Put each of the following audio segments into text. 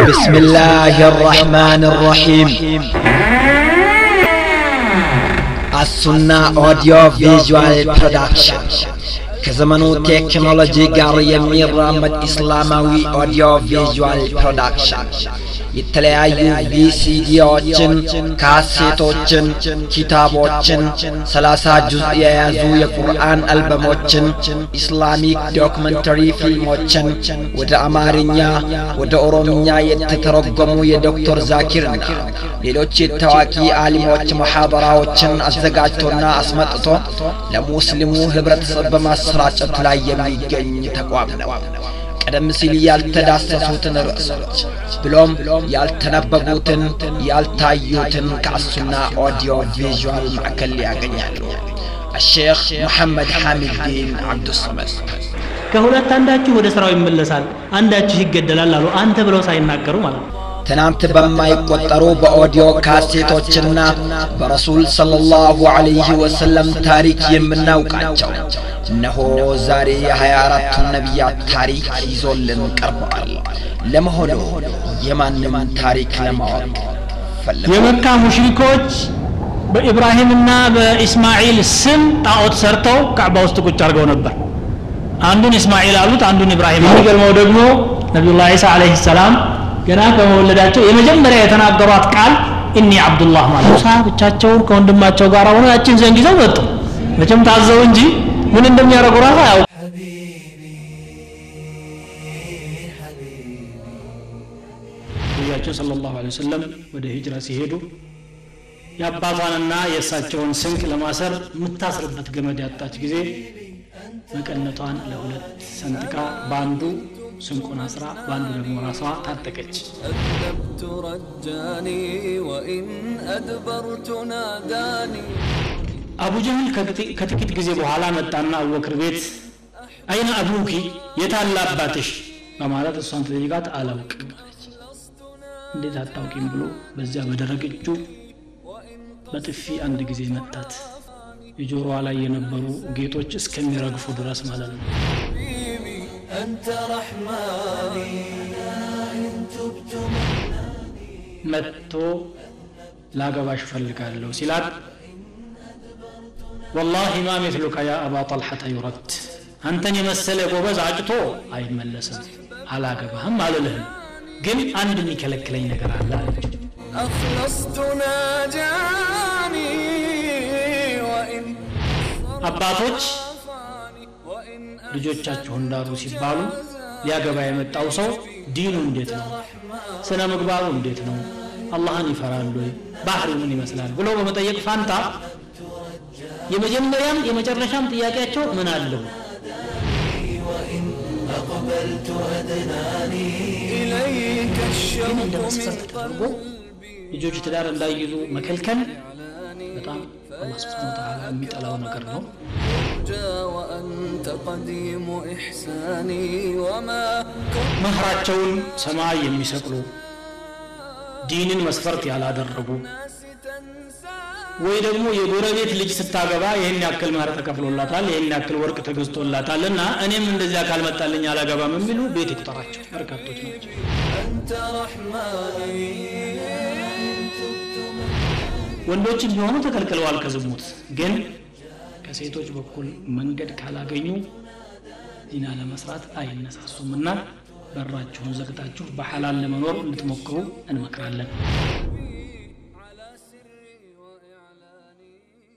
بسم الله الرحمن الرحيم السنة أوديو فيجوال برودكشن ከዘመኑ ቴክኖሎጂ ጋር የሚራመድ ኢስላማዊ ኦዲዮ ቪዥዋል ፕሮዳክሽን የተለያዩ ቪሲዲዎችን፣ ካሴቶችን፣ ኪታቦችን፣ ሰላሳ ጁዝ የያዙ የቁርአን አልበሞችን፣ ኢስላሚክ ዶክመንተሪ ፊልሞችን ወደ አማርኛ፣ ወደ ኦሮምኛ የተተረጎሙ የዶክተር ዛኪርና ሌሎች የታዋቂ አሊሞች ሙሐበራዎችን አዘጋጅቶና አስመጥቶ ለሙስሊሙ ህብረተሰብ በማሰራጨት ላይ የሚገኝ ተቋም ነው። ቀደም ሲል ያልተዳሰሱትን ርዕሶች ብሎም ያልተነበቡትን ያልታዩትን ከአሱና ኦዲዮ ቪዥዋል ማዕከል ያገኛሉ። الشيخ محمد حامد الدين عبد الصمد ከሁለት አንዳችሁ ወደ ስራው ይመለሳል፣ አንዳችሁ ይገደላል አሉ። አንተ ብለው ሳይናገሩ ማለት ነው። ትናንት በማይቆጠሩ በኦዲዮ ካሴቶችና በረሱል ሰለላሁ ዐለይሂ ወሰለም ታሪክ የምናውቃቸው እነሆ ዛሬ የሀያ አራቱን ነቢያት ታሪክ ይዞልን ቀርበዋል። ለመሆኑ የማንም ታሪክ ለማወቅ ፈለጉ? የመካ ሙሽሪኮች በኢብራሂምና በኢስማኤል ስም ጣዖት ሰርተው ካዕባ ውስጥ ቁጭ አድርገው ነበር። አንዱን ኢስማኤል አሉት፣ አንዱን ኢብራሂም። የሚገርመው ደግሞ ነቢዩላህ ዒሳ ዓለይሂ ሰላም ገና ከመወለዳቸው የመጀመሪያ የተናገሯት ቃል እኒ አብዱላህ ማለት ሙሳ ብቻቸውን ከወንድማቸው ጋር ሆነው ያችን ዘንግ ይዘው መጡ። መቼም ታዘው እንጂ ምን እንደሚያደርጉ ራሱ አያውቁ። ነቢያችን ሰለላሁ ዐለይሂ ወሰለም ወደ ሂጅራ ሲሄዱ የአባቷንና የእሳቸውን ስንቅ ለማሰር የምታስርበት ገመድ ያጣች ጊዜ መቀነቷን ለሁለት ሰንጥቃ በአንዱ ስንቁን አስራ በአንዱ ደግሞ ራሷ ታጠቀች። أذنبت رجاني وإن أدبرت ناداني አቡ ጀህል ከጥቂ- ከጥቂት ጊዜ በኋላ መጣና አቡበክር ቤት አይነ አቡኪ የታለ አባትሽ በማለት እሷን ተጠይቃት አላውቅም አለች። እንዴት አታውቂም ብሎ በዚያ በደረቅ እጁ በጥፊ አንድ ጊዜ መታት። የጆሮዋ ላይ የነበሩ ጌጦች እስከሚረግፉ ድረስ ማለት ነው። حبيبي أنت رحماني إن تبت መጥቶ ላገባሽ ፈልጋለሁ ሲላት ወላሂ ማ ሚስሉከ ያ አባ ጠልሐተ ዩረድ አንተን የመሰለ ጎበዝ አጭቶ አይመለስም አላገባህም አልልህም ግን አንድ የሚከለክለኝ ነገር አለ አለችው أخلصت ناجاني وإن አባቶች صرفاني وإن ልጆቻችሁ እንዳሉ ሲባሉ ሊያገባ የመጣው ሰው ዲኑ እንዴት ነው ስነ ምግባሩ እንዴት ነው አላህን ይፈራል ወይ ባህሪው ምን ይመስላል ብሎ በመጠየቅ ፋንታ የመጀመሪያም የመጨረሻም ጥያቄያቸው ምን አለው إليك ግን እንደ الشوق መስፈርት من ተደርጎ ልጆች ትዳር እንዳይይዙ መከልከል በጣም አላህ ስብሓን ወተዓላ የሚጠላው ነገር ነው جا وأنت قديم إحساني وما كنت መህራቸውን ሰማይ የሚሰቅሉ ዲንን መስፈርት ያላደረጉ تنسى ወይ ደግሞ የጎረቤት ልጅ ስታገባ ይህን ያክል መህር ተከፍሎላታል ይህን ያክል ወርቅ ተገዝቶላታል እና እኔም እንደዚያ ካልመጣልኝ አላገባም የሚሉ ቤት ይቁጠራቸው በርካቶች ናቸው أنت رحماني ወንዶችም ቢሆኑ ተከልክለዋል ከዝሙት ግን ከሴቶች በኩል መንገድ ካላገኙ ዚና ለመስራት አይነሳሱም እና በራችሁን ዘግታችሁ በሐላል ለመኖር እንድትሞክሩ እንመክራለን على سري وإعلاني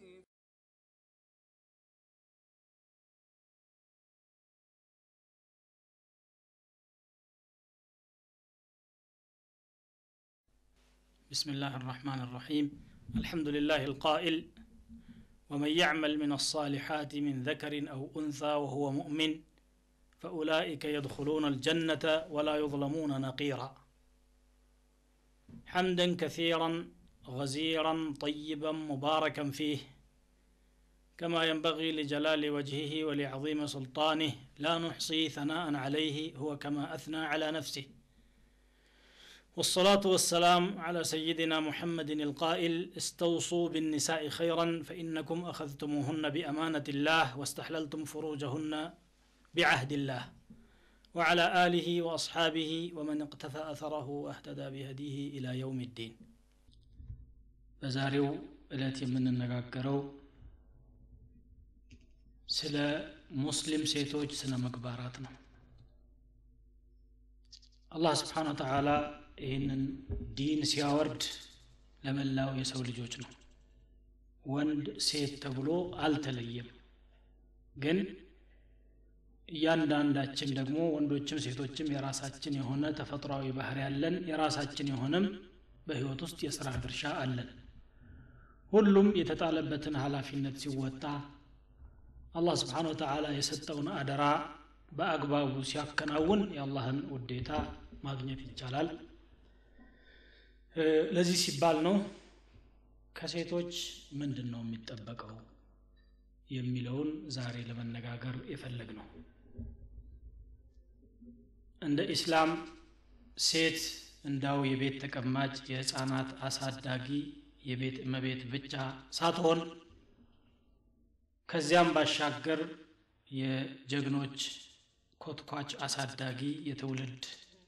بسم الله الرحمن الرحيم الحمد لله القائل ومن يعمل من الصالحات من ذكر أو أنثى وهو مؤمن فأولئك يدخلون الجنة ولا يظلمون نقيرا حمدا كثيرا غزيرا طيبا مباركا فيه كما ينبغي لجلال وجهه ولعظيم سلطانه لا نحصي ثناء عليه هو كما أثنى على نفسه والصلاة والسلام على سيدنا محمد القائل استوصوا بالنساء خيرا فإنكم أخذتموهن بأمانة الله واستحللتم فروجهن بعهد الله وعلى آله وأصحابه ومن اقتفى أثره واهتدى بهديه إلى يوم الدين በዛሬው ዕለት የምንነጋገረው ስለ ሙስሊም ሴቶች ስነ ምግባራት ነው አላህ ስብሓን ወተዓላ ይህንን ዲን ሲያወርድ ለመላው የሰው ልጆች ነው ወንድ ሴት ተብሎ አልተለየም ግን እያንዳንዳችን ደግሞ ወንዶችም ሴቶችም የራሳችን የሆነ ተፈጥሯዊ ባህር ያለን የራሳችን የሆነም በህይወት ውስጥ የሥራ ድርሻ አለን ሁሉም የተጣለበትን ኃላፊነት ሲወጣ አላህ ስብሓን ወተዓላ የሰጠውን አደራ በአግባቡ ሲያከናውን የአላህን ውዴታ ማግኘት ይቻላል ለዚህ ሲባል ነው ከሴቶች ምንድን ነው የሚጠበቀው የሚለውን ዛሬ ለመነጋገር የፈለግ ነው እንደ ኢስላም ሴት እንዳው የቤት ተቀማጭ የህፃናት አሳዳጊ የቤት እመቤት ብቻ ሳትሆን ከዚያም ባሻገር የጀግኖች ኮትኳች አሳዳጊ የትውልድ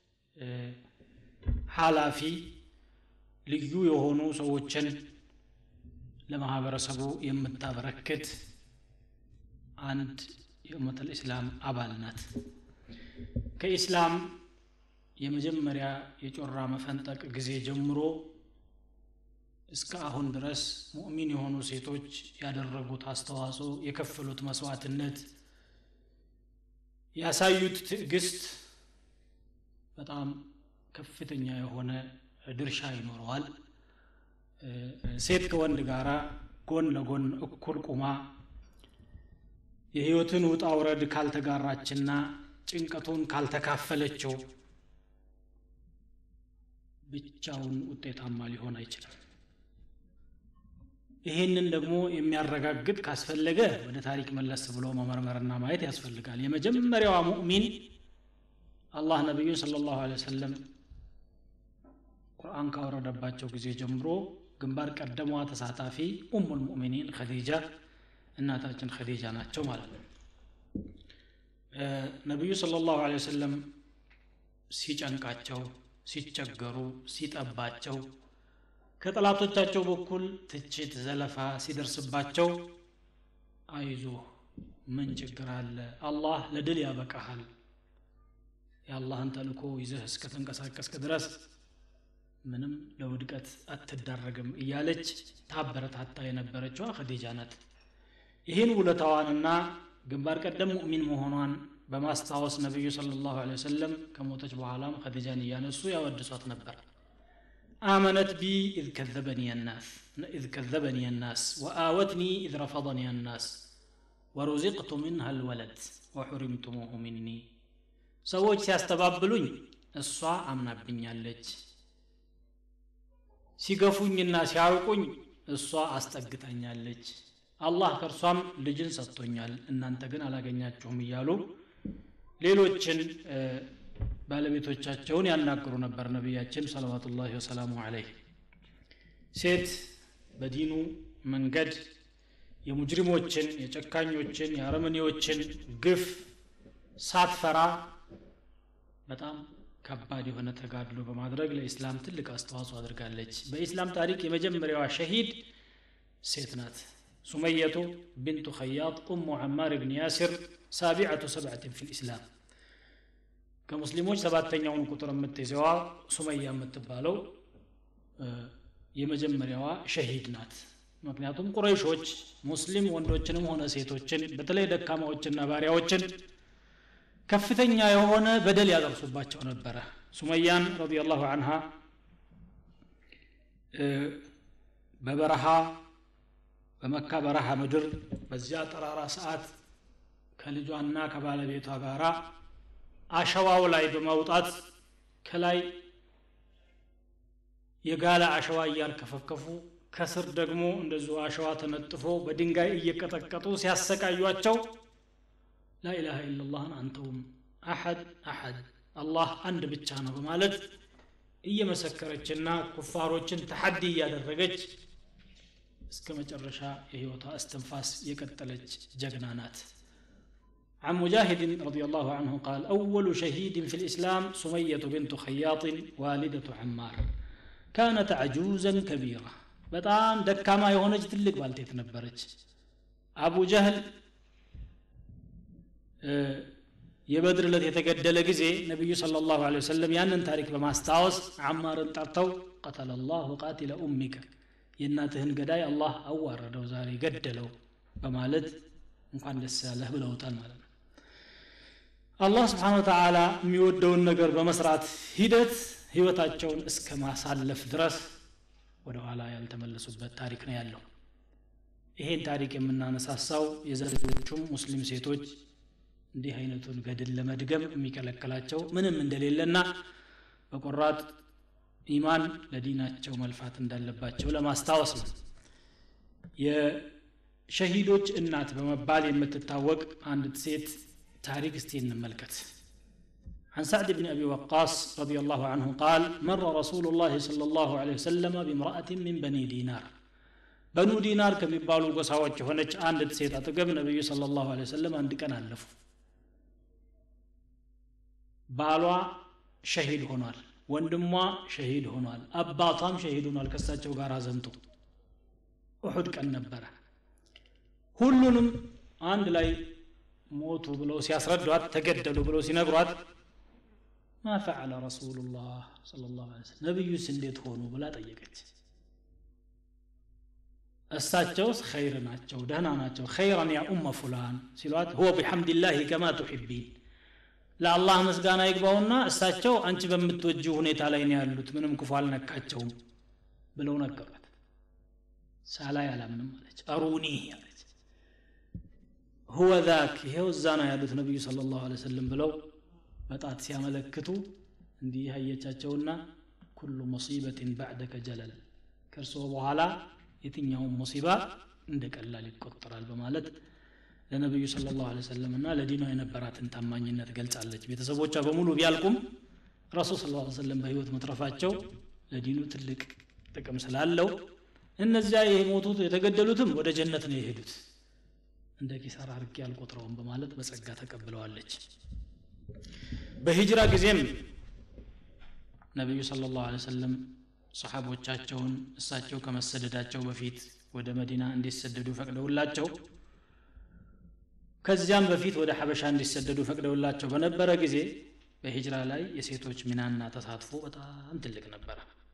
ኃላፊ ልዩ የሆኑ ሰዎችን ለማህበረሰቡ የምታበረክት አንድ የኡመት ልእስላም አባል ናት ከኢስላም የመጀመሪያ የጮራ መፈንጠቅ ጊዜ ጀምሮ እስከ አሁን ድረስ ሙእሚን የሆኑ ሴቶች ያደረጉት አስተዋጽኦ የከፈሉት መስዋዕትነት ያሳዩት ትዕግስት በጣም ከፍተኛ የሆነ ድርሻ ይኖረዋል ሴት ከወንድ ጋር ጎን ለጎን እኩል ቁማ የህይወትን ውጣ ውረድ ካልተጋራችና ጭንቀቱን ካልተካፈለችው ብቻውን ውጤታማ ሊሆን አይችልም ይሄንን ደግሞ የሚያረጋግጥ ካስፈለገ ወደ ታሪክ መለስ ብሎ መመርመርና ማየት ያስፈልጋል የመጀመሪያዋ ሙእሚን አላህ ነቢዩ ስለ ላሁ ሰለም ቁርአን ካወረደባቸው ጊዜ ጀምሮ ግንባር ቀደሟ ተሳታፊ ኡሙ ልሙእሚኒን ከዲጃ እናታችን ከዲጃ ናቸው ማለት ነው ነቢዩ ስለ ላሁ ወሰለም ሲጨንቃቸው ሲቸገሩ ሲጠባቸው ከጠላቶቻቸው በኩል ትችት ዘለፋ ሲደርስባቸው አይዞ ምን ችግር አለ አላህ ለድል ያበቃሃል የአላህን ተልኮ ይዘህ እስከተንቀሳቀስክ ድረስ ምንም ለውድቀት አትዳረግም እያለች ታበረታታ የነበረችዋ ከዲጃ ናት ይህን ውለታዋንና ግንባር ቀደም ሙእሚን መሆኗን በማስታወስ ነቢዩ ስለ ላሁ ወሰለም ከሞተች በኋላም ከዲጃን እያነሱ ያወድሷት ነበር آمنت بي إذ كذبني الناس إذ كذبني الناس وآوتني إذ رفضني الناس ورزقت منها الولد وحرمتموه مني ሰዎች ሲያስተባብሉኝ እሷ አምናብኛለች ሲገፉኝና ሲያርቁኝ እሷ አስጠግታኛለች አላህ ከእርሷም ልጅን ሰጥቶኛል እናንተ ግን አላገኛችሁም እያሉ ሌሎችን ባለቤቶቻቸውን ያናግሩ ነበር ነቢያችን ሰለዋቱላሂ ወሰላሙ አለይህ ሴት በዲኑ መንገድ የሙጅሪሞችን የጨካኞችን የአረመኔዎችን ግፍ ሳትፈራ በጣም ከባድ የሆነ ተጋድሎ በማድረግ ለኢስላም ትልቅ አስተዋጽኦ አድርጋለች በኢስላም ታሪክ የመጀመሪያዋ ሸሂድ ሴት ናት ሱመየቱ ብንቱ ኸያጥ ኡሙ ዐማር ብን ያሲር ሳቢዐቱ ሰብዐትን ፊ ልእስላም ከሙስሊሞች ሰባተኛውን ቁጥር የምትይዘዋ ሱመያ የምትባለው የመጀመሪያዋ ሸሂድ ናት ምክንያቱም ቁረይሾች ሙስሊም ወንዶችንም ሆነ ሴቶችን በተለይ ደካማዎችና ባሪያዎችን ከፍተኛ የሆነ በደል ያደርሱባቸው ነበረ ሱመያን ረዲየላሁ አንሃ በበረሃ በመካ በረሃ ምድር በዚያ ጠራራ ሰዓት ከልጇና ከባለቤቷ ጋር አሸዋው ላይ በመውጣት ከላይ የጋለ አሸዋ እያርከፈከፉ ከስር ደግሞ እንደዚሁ አሸዋ ተነጥፎ በድንጋይ እየቀጠቀጡ ሲያሰቃዩቸው ላኢላሃ ኢላላህን አንተውም አሐድ አሐድ አላህ አንድ ብቻ ነው በማለት እየመሰከረችና ኩፋሮችን ተሐዲ እያደረገች እስከ መጨረሻ የህይወቷ እስትንፋስ የቀጠለች ጀግና ናት عن مجاهد رضي الله عنه قال أول شهيد في الإسلام سمية بنت خياط والدة عمار كانت عجوزا كبيرة በጣም ደካማ የሆነች ትልቅ ባልቴት ነበረች አቡ ጀህል የበድር ዕለት የተገደለ ጊዜ ነቢዩ صلى الله عليه وسلم ያንን ታሪክ በማስታወስ አማርን ጠርተው ቀተለ ላሁ ቃቲለ ኡሚከ የእናትህን ገዳይ አላህ አዋረደው ዛሬ ገደለው በማለት እንኳን ደስ ያለህ ብለውታል ማለት ነው አላህ ስብሓን ወተዓላ የሚወደውን ነገር በመስራት ሂደት ህይወታቸውን እስከ ማሳለፍ ድረስ ወደ ኋላ ያልተመለሱበት ታሪክ ነው ያለው ይሄን ታሪክ የምናነሳሳው የዘሬዎቹም ሙስሊም ሴቶች እንዲህ አይነቱን ገድል ለመድገም የሚከለክላቸው ምንም እንደሌለና በቆራጥ ኢማን ለዲናቸው መልፋት እንዳለባቸው ለማስታወስ ነው የሸሂዶች እናት በመባል የምትታወቅ አንዲት ሴት ታሪክ እስቲ እንመልከት عن سعد بن أبي وقاص رضي الله عنه قال مر رسول الله صلى الله عليه وسلم بامرأة من بني دينار بنو دينار كم يبالو قصاوات هناك عند سيد أتقب النبي صلى الله عليه وسلم عند كان ألفوا ባሏ ሸሂድ ሆኗል ወንድሟ ሸሂድ ሆኗል አባቷም ሸሂድ ሆኗል ከሳቸው ጋር ዘምቶ እሑድ ቀን ነበረ ሁሉንም አንድ ላይ ሞቱ ብለው ሲያስረዷት ተገደሉ ብለው ሲነግሯት ማ ፈዓለ ረሱሉላህ صለ ላሁ ሰለም ነቢዩስ እንዴት ሆኑ ብላ ጠየቀች እሳቸውስ ኸይር ናቸው ደህና ናቸው ኸይረን ያ ኡመ ፉላን ሲሏት ሁወ ቢሐምድላህ ከማ ቱሕቢን ለአላህ ምስጋና ይግባውና እሳቸው አንቺ በምትወጂው ሁኔታ ላይ ነው ያሉት ምንም ክፉ አልነካቸውም ብለው ነገሯት ሳላይ አላምንም አለች አሩኒ አለች ሁወ ዛክ ይሄው እዛ ነው ያሉት ነቢዩ ስለ ላሁ ሰለም ብለው በጣት ሲያመለክቱ እንዲህ አየቻቸውና ኩሉ ሙሲበትን ባዕደከ ጀለል ከእርስዎ በኋላ የትኛውም ሙሲባ እንደ ቀላል ይቆጠራል በማለት ለነቢዩ ስለ ላሁ ሰለም እና ለዲኗ የነበራትን ታማኝነት ገልጻለች ቤተሰቦቿ በሙሉ ቢያልቁም ረሱል ስለ ላ ሰለም በህይወት መትረፋቸው ለዲኑ ትልቅ ጥቅም ስላለው እነዚያ የሞቱት የተገደሉትም ወደ ጀነት ነው የሄዱት እንደ ኪሳራ አርጌ አልቆጥረውም በማለት በጸጋ ተቀብለዋለች በሂጅራ ጊዜም ነቢዩ ስለ ላሁ ሰለም ሰሓቦቻቸውን እሳቸው ከመሰደዳቸው በፊት ወደ መዲና እንዲሰደዱ ፈቅደውላቸው ከዚያም በፊት ወደ ሐበሻ እንዲሰደዱ ፈቅደውላቸው በነበረ ጊዜ በሂጅራ ላይ የሴቶች ሚናና ተሳትፎ በጣም ትልቅ ነበረ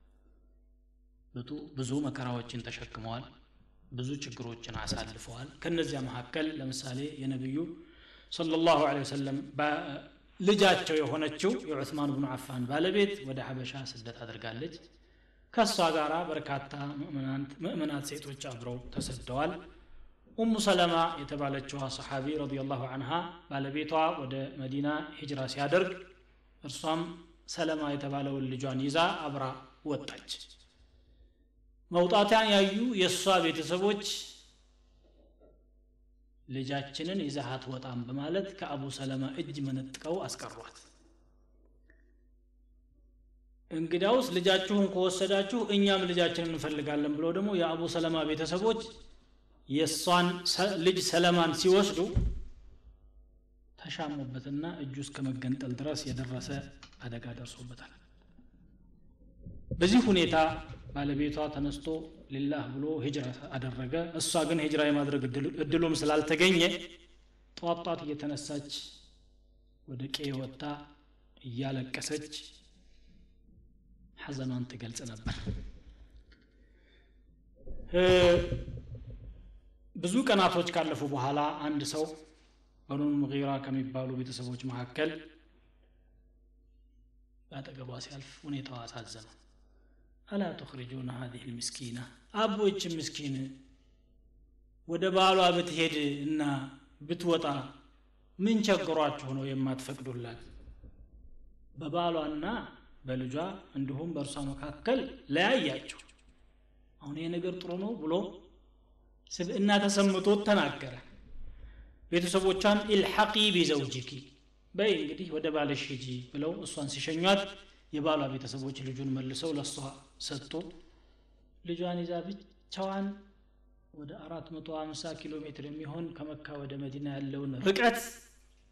ብዙ መከራዎችን ተሸክመዋል ብዙ ችግሮችን አሳልፈዋል ከነዚያ መካከል ለምሳሌ የነቢዩ صلى الله عليه وسلم ልጃቸው የሆነችው የዑስማን ብኑ አፋን ባለቤት ወደ ሐበሻ ስደት አድርጋለች ከእሷ ጋር በርካታ ምእመናት ሴቶች አብረው ተሰደዋል ኡሙ ሰለማ የተባለችዋ ሰሓቢ ረዲየላሁ አንሃ ባለቤቷ ወደ መዲና ሂጅራ ሲያደርግ እርሷም ሰለማ የተባለውን ልጇን ይዛ አብራ ወጣች መውጣቷን ያዩ የእሷ ቤተሰቦች ልጃችንን ይዛሃት ወጣም በማለት ከአቡ ሰለማ እጅ መነጥቀው አስቀሯት እንግዳውስ ልጃችሁን ከወሰዳችሁ እኛም ልጃችንን እንፈልጋለን ብለው ደግሞ የአቡ ሰለማ ቤተሰቦች የእሷን ልጅ ሰለማን ሲወስዱ ተሻሙበትና እጁ እስከ መገንጠል ድረስ የደረሰ አደጋ ደርሶበታል በዚህ ሁኔታ ባለቤቷ ተነስቶ ሊላህ ብሎ ሂጅራ አደረገ እሷ ግን ሂጅራ የማድረግ እድሉም ስላልተገኘ ጧት ጧት እየተነሳች ወደ ቄ ወጥታ እያለቀሰች ሐዘኗን ትገልጽ ነበር ብዙ ቀናቶች ካለፉ በኋላ አንድ ሰው በኑ ሙጊራ ከሚባሉ ቤተሰቦች መካከል በአጠገቧ ሲያልፍ ሁኔታዋ አሳዘነው አላ ትኽሪጁነ ሀዚህ ልምስኪና አቦች ምስኪን ወደ ባሏ ብትሄድ እና ብትወጣ ምን ቸግሯችሁ ነው የማትፈቅዱላት በባሏና በልጇ እንዲሁም በእርሷ መካከል ለያያቸው አሁን ይሄ ነገር ጥሩ ነው ብሎ ስብእና ተሰምቶት ተናገረ ቤተሰቦቿን ኢልሐቂ ቢዘውጅኪ በይ እንግዲህ ወደ ባለሽ ሂጂ ብለው እሷን ሲሸኟት የባሏ ቤተሰቦች ልጁን መልሰው ለእሷ ሰጡ ልጇን ይዛ ብቻዋን ወደ 450 ኪሎ ሜትር የሚሆን ከመካ ወደ መዲና ያለውን ርቀት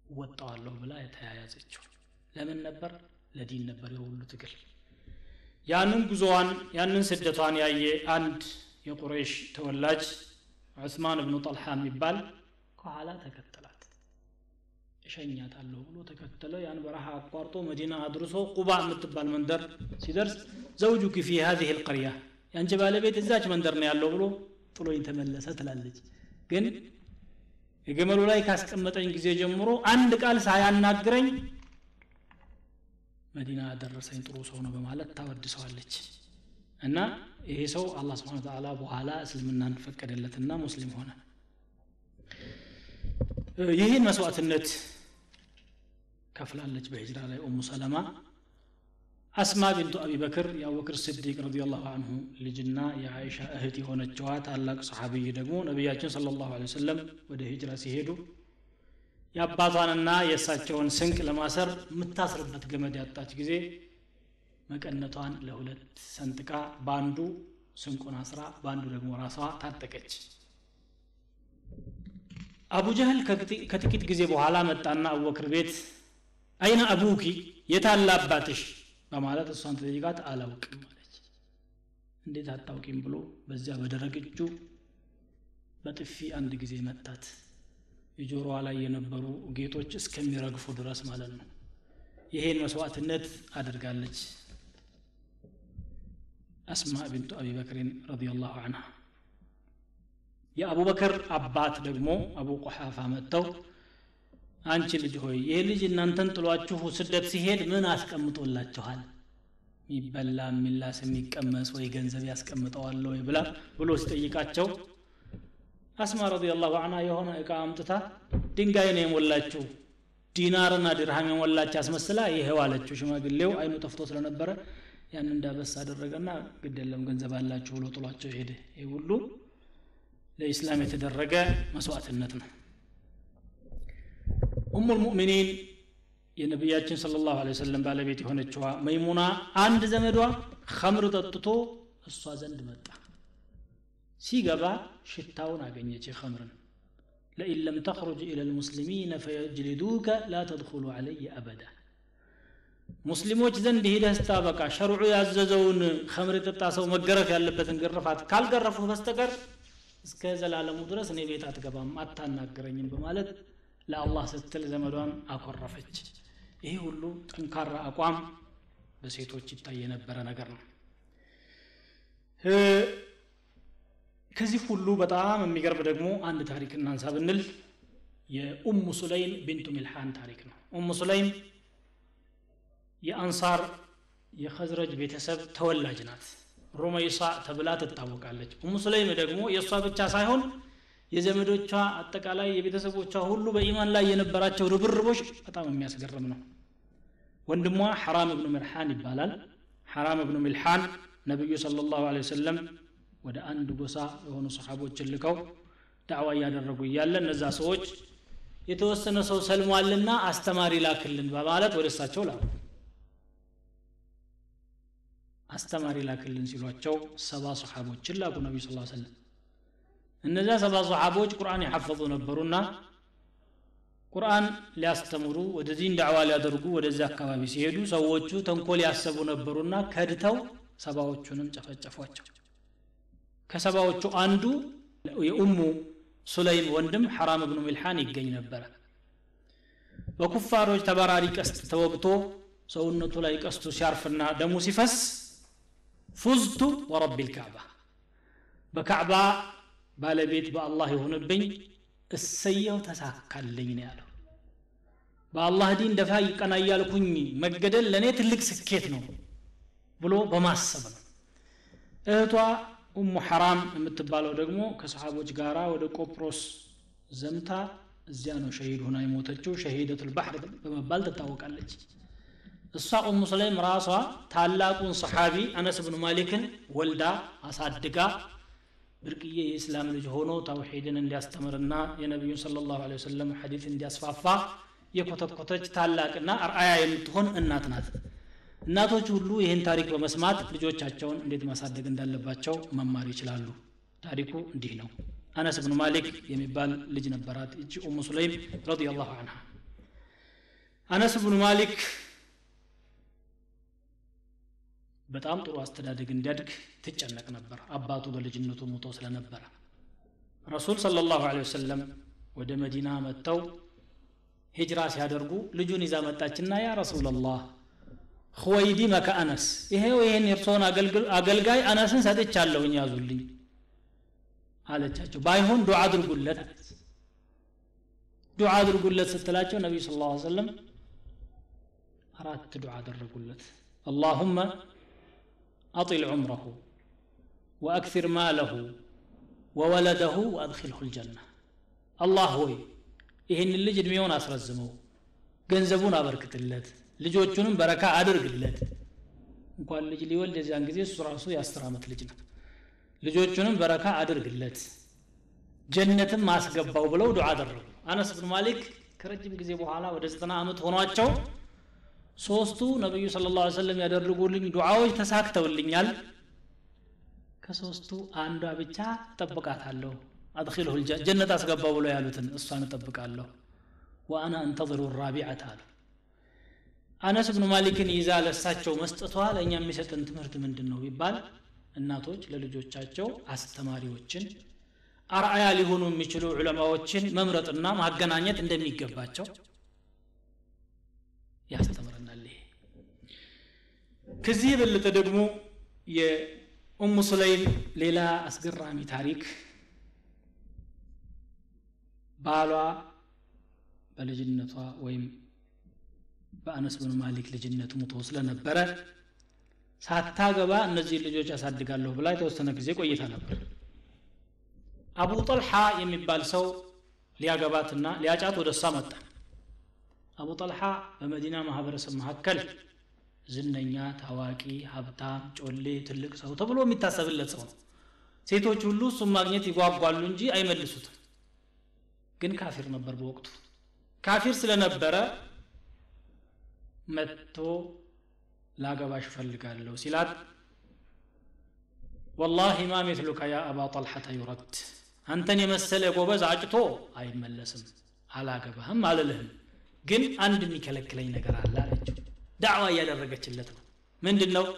ወጣዋለሁ ብላ የተያያዘችው ለምን ነበር ለዲን ነበር የሁሉ ትግል ያንን ጉዞዋን ያንን ስደቷን ያየ አንድ የቁረይሽ ተወላጅ ዑስማን እብኑ ጠልሓ የሚባል ከኋላ ተከተላት እሸኛታለሁ ብሎ ተከተለ ያን በረሃ አቋርጦ መዲና አድርሶ ቁባ የምትባል መንደር ሲደርስ ዘውጁኪ ፊ ሀዚህ ልቀርያ የአንቺ ባለቤት እዛች መንደር ነው ያለው ብሎ ጥሎኝ ተመለሰ ትላለች ግን የገመሉ ላይ ካስቀመጠኝ ጊዜ ጀምሮ አንድ ቃል ሳያናግረኝ መዲና ያደረሰኝ ጥሩ ሰው ነው በማለት ታወድሰዋለች እና ይሄ ሰው አላህ ስብን ተዓላ በኋላ እስልምናን ፈቀደለትና ሙስሊም ሆነ ይህን መስዋዕትነት ከፍላለች በሂጅራ ላይ ኡሙ ሰለማ አስማ ቢንቱ አቢ በክር የአቡበክር ስዲቅ ረዲየላሁ አንሁ ልጅና የአይሻ እህት የሆነችዋ ታላቅ ሰሓቢይ ደግሞ ነቢያችን ስለ ላሁ ወሰለም ወደ ሂጅራ ሲሄዱ የአባቷንና የእሳቸውን ስንቅ ለማሰር የምታስርበት ገመድ ያጣች ጊዜ መቀነቷን ለሁለት ሰንጥቃ በአንዱ ስንቁን አስራ በአንዱ ደግሞ ራሷ ታጠቀች አቡ ጀህል ከጥቂት ጊዜ በኋላ መጣና አቡበክር ቤት አይነ አቡኪ የታለ አባትሽ በማለት እሷን ተጠይቃት አላውቅም አለች እንዴት አታውቂም ብሎ በዚያ በደረቅ እጁ በጥፊ አንድ ጊዜ መታት የጆሮዋ ላይ የነበሩ ጌጦች እስከሚረግፉ ድረስ ማለት ነው ይሄን መስዋዕትነት አድርጋለች አስማ ቢንቱ አቢ በክርን ረዲየላሁ አንሃ የአቡበክር አባት ደግሞ አቡ ቆሓፋ መጥተው አንቺ ልጅ ሆይ ይህ ልጅ እናንተን ጥሏችሁ ስደት ሲሄድ ምን አስቀምጦላችኋል የሚበላ የሚላስ የሚቀመስ ወይ ገንዘብ ያስቀምጠዋል ወይ ብላ ብሎ ሲጠይቃቸው አስማ ረዲየላሁ አንሃ የሆነ እቃ አምጥታ ድንጋይ ነው የሞላችሁ ዲናርና ድርሃም የሞላች አስመስላ ይሄው አለችው ሽማግሌው አይኑ ጠፍቶ ስለነበረ ያን እንዳበስ አደረገና ግድ የለም ገንዘብ አላችሁ ብሎ ጥሏቸው ሄደ ይህ ሁሉ ለኢስላም የተደረገ መስዋዕትነት ነው ኡሙ ልሙእሚኒን የነቢያችን ስለ ላሁ ወሰለም ባለቤት የሆነችዋ መይሙና አንድ ዘመዷ ከምር ጠጥቶ እሷ ዘንድ መጣ ሲገባ ሽታውን አገኘች ከምርን ለኢን ለም ተኽሩጅ ኢላ ልሙስሊሚን ፈየጅልዱከ ላ ተድኹሉ ዓለይ አበዳ ሙስሊሞች ዘንድ ሂደህ ስታበቃ ሸርዑ ያዘዘውን ከምር የጠጣ ሰው መገረፍ ያለበትን ግርፋት ካልገረፉህ በስተቀር እስከ ዘላለሙ ድረስ እኔ ቤት አትገባም አታናገረኝም በማለት ለአላህ ስትል ዘመዷን አኮረፈች ይሄ ሁሉ ጠንካራ አቋም በሴቶች ይታይ የነበረ ነገር ነው ከዚህ ሁሉ በጣም የሚገርም ደግሞ አንድ ታሪክ እናንሳ ብንል የኡሙ ሱለይም ቢንቱ ሚልሓን ታሪክ ነው ኡሙ ሱለይም የአንሳር የኸዝረጅ ቤተሰብ ተወላጅ ናት ሩመይሳ ተብላ ትታወቃለች ኡሙ ሱለይም ደግሞ የእሷ ብቻ ሳይሆን የዘመዶቿ አጠቃላይ የቤተሰቦቿ ሁሉ በኢማን ላይ የነበራቸው ርብርቦች በጣም የሚያስገርም ነው ወንድሟ ሐራም እብኑ ሚልሓን ይባላል ሐራም እብኑ ሚልሓን ነቢዩ ስለ ላሁ ወሰለም ወደ አንድ ጎሳ የሆኑ ሰሓቦችን ልከው ዳዕዋ እያደረጉ እያለ እነዛ ሰዎች የተወሰነ ሰው ሰልሟልና አስተማሪ ላክልን በማለት ወደ እሳቸው ላኩ አስተማሪ ላክልን ሲሏቸው ሰባ ሰሓቦችን ላኩ ነቢዩ ስ ሰለም እነዚያ ሰባ ሰሓቦች ቁርአን የሐፈዙ ነበሩና ቁርአን ሊያስተምሩ ወደዚህን ዳዕዋ ሊያደርጉ ወደዚህ አካባቢ ሲሄዱ ሰዎቹ ተንኮል ያሰቡ ነበሩና ከድተው ሰባዎቹንም ጨፈጨፏቸው ከሰባዎቹ አንዱ የኡሙ ሱለይም ወንድም ሐራም እብኑ ሚልሓን ይገኝ ነበረ በኩፋሮች ተበራሪ ቀስት ተወግቶ ሰውነቱ ላይ ቀስቱ ሲያርፍና ደሙ ሲፈስ ፉዝቱ ወረቢ ልካዕባ በካዕባ ባለቤት በአላህ የሆነብኝ እሰየው ተሳካልኝ ነው ያለው በአላህ ዲን ደፋ ይቀና እያልኩኝ መገደል ለእኔ ትልቅ ስኬት ነው ብሎ በማሰብ ነው እህቷ ኡሙ ሐራም የምትባለው ደግሞ ከሰሓቦች ጋራ ወደ ቆጵሮስ ዘምታ እዚያ ነው ሸሂድ ሆና የሞተችው ሸሂደቱል ባሕር በመባል ትታወቃለች እሷ ኡሙ ሰለይም ራሷ ታላቁን ሰሓቢ አነስ ብኑ ማሊክን ወልዳ አሳድጋ ብርቅዬ የእስላም ልጅ ሆኖ ተውሒድን እንዲያስተምርና የነቢዩን ስለ ላሁ ወሰለም ሐዲት እንዲያስፋፋ የኮተኮተች ታላቅና አርአያ የምትሆን እናት ናት እናቶች ሁሉ ይህን ታሪክ በመስማት ልጆቻቸውን እንዴት ማሳደግ እንዳለባቸው መማር ይችላሉ ታሪኩ እንዲህ ነው አነስ ብኑ ማሊክ የሚባል ልጅ ነበራት እቺ ኡሙ ሱለይም ረዲየላሁ አንሃ አነስ ብኑ ማሊክ በጣም ጥሩ አስተዳደግ እንዲያድግ ትጨነቅ ነበር አባቱ በልጅነቱ ሙቶ ስለነበረ ረሱል ሰለ ላሁ ወሰለም ወደ መዲና መጥተው ሂጅራ ሲያደርጉ ልጁን ይዛ መጣችና ያ ረሱላላህ ሁወይዲ መከ አነስ ይሄው ይሄን የእርስዎን አገልጋይ አነስን ሰጥቻለሁኝ ያዙልኝ አለቻቸው ባይሆን ዱዓ አድርጉለት አለች ዱዓ አድርጉለት ስትላቸው ነቢዩ ስ ላ ሰለም አራት ዱዓ አደረጉለት አላሁመ አጢል ዑምረሁ ወአክፊር ማለሁ ወወለደሁ ወአድኪልሁ ልጀና አላህ ሆይ ይህን ልጅ እድሜውን አስረዝመው ገንዘቡን አበርክትለት ልጆቹንም በረካ አድርግለት እንኳን ልጅ ሊወልድ የዚያን ጊዜ እሱ ራሱ የአስር ዓመት ልጅ ነው ልጆቹንም በረካ አድርግለት ጀነትም አስገባው ብለው ዱዓ አደረጉ አነስ ብን ማሊክ ከረጅም ጊዜ በኋላ ወደ ዘጠና ዓመት ሆኗቸው ሶስቱ ነቢዩ ስለ ላ ሰለም ያደርጉልኝ ዱዓዎች ተሳክተውልኛል ከሶስቱ አንዷ ብቻ እጠብቃታለሁ አድኪልሁ ጀነት አስገባው ብሎ ያሉትን እሷን እጠብቃለሁ ወአና እንተظሩ ራቢዐት አሉ አነስ ብኑ ማሊክን ይዛ ለሳቸው መስጠቷ ለእኛ የሚሰጥን ትምህርት ምንድን ነው ቢባል እናቶች ለልጆቻቸው አስተማሪዎችን አርአያ ሊሆኑ የሚችሉ ዑለማዎችን መምረጥና ማገናኘት እንደሚገባቸው ያስተምረናል ይሄ ከዚህ የበለጠ ደግሞ የኡሙ ሱለይም ሌላ አስገራሚ ታሪክ ባሏ በልጅነቷ ወይም በአነስ ብን ማሊክ ልጅነት ሙቶ ስለነበረ ሳታገባ እነዚህ ልጆች ያሳድጋለሁ ብላ የተወሰነ ጊዜ ቆይታ ነበር አቡ ጠልሓ የሚባል ሰው ሊያገባትና ሊያጫት ወደ እሷ መጣ አቡ ጠልሓ በመዲና ማህበረሰብ መካከል ዝነኛ ታዋቂ ሀብታም ጮሌ ትልቅ ሰው ተብሎ የሚታሰብለት ሰው ነው ሴቶች ሁሉ እሱም ማግኘት ይጓጓሉ እንጂ አይመልሱትም ግን ካፊር ነበር በወቅቱ ካፊር ስለነበረ መጥቶ ላገባሽ እፈልጋለሁ ሲላት ወላሂ ማ ሚትሉከ ያ አባ ጠልሐተ ዩረድ አንተን የመሰለ ጎበዝ አጭቶ አይመለስም አላገባህም አልልህም ግን አንድ የሚከለክለኝ ነገር አለ አለችው ዳዕዋ እያደረገችለት ነው ምንድን ነው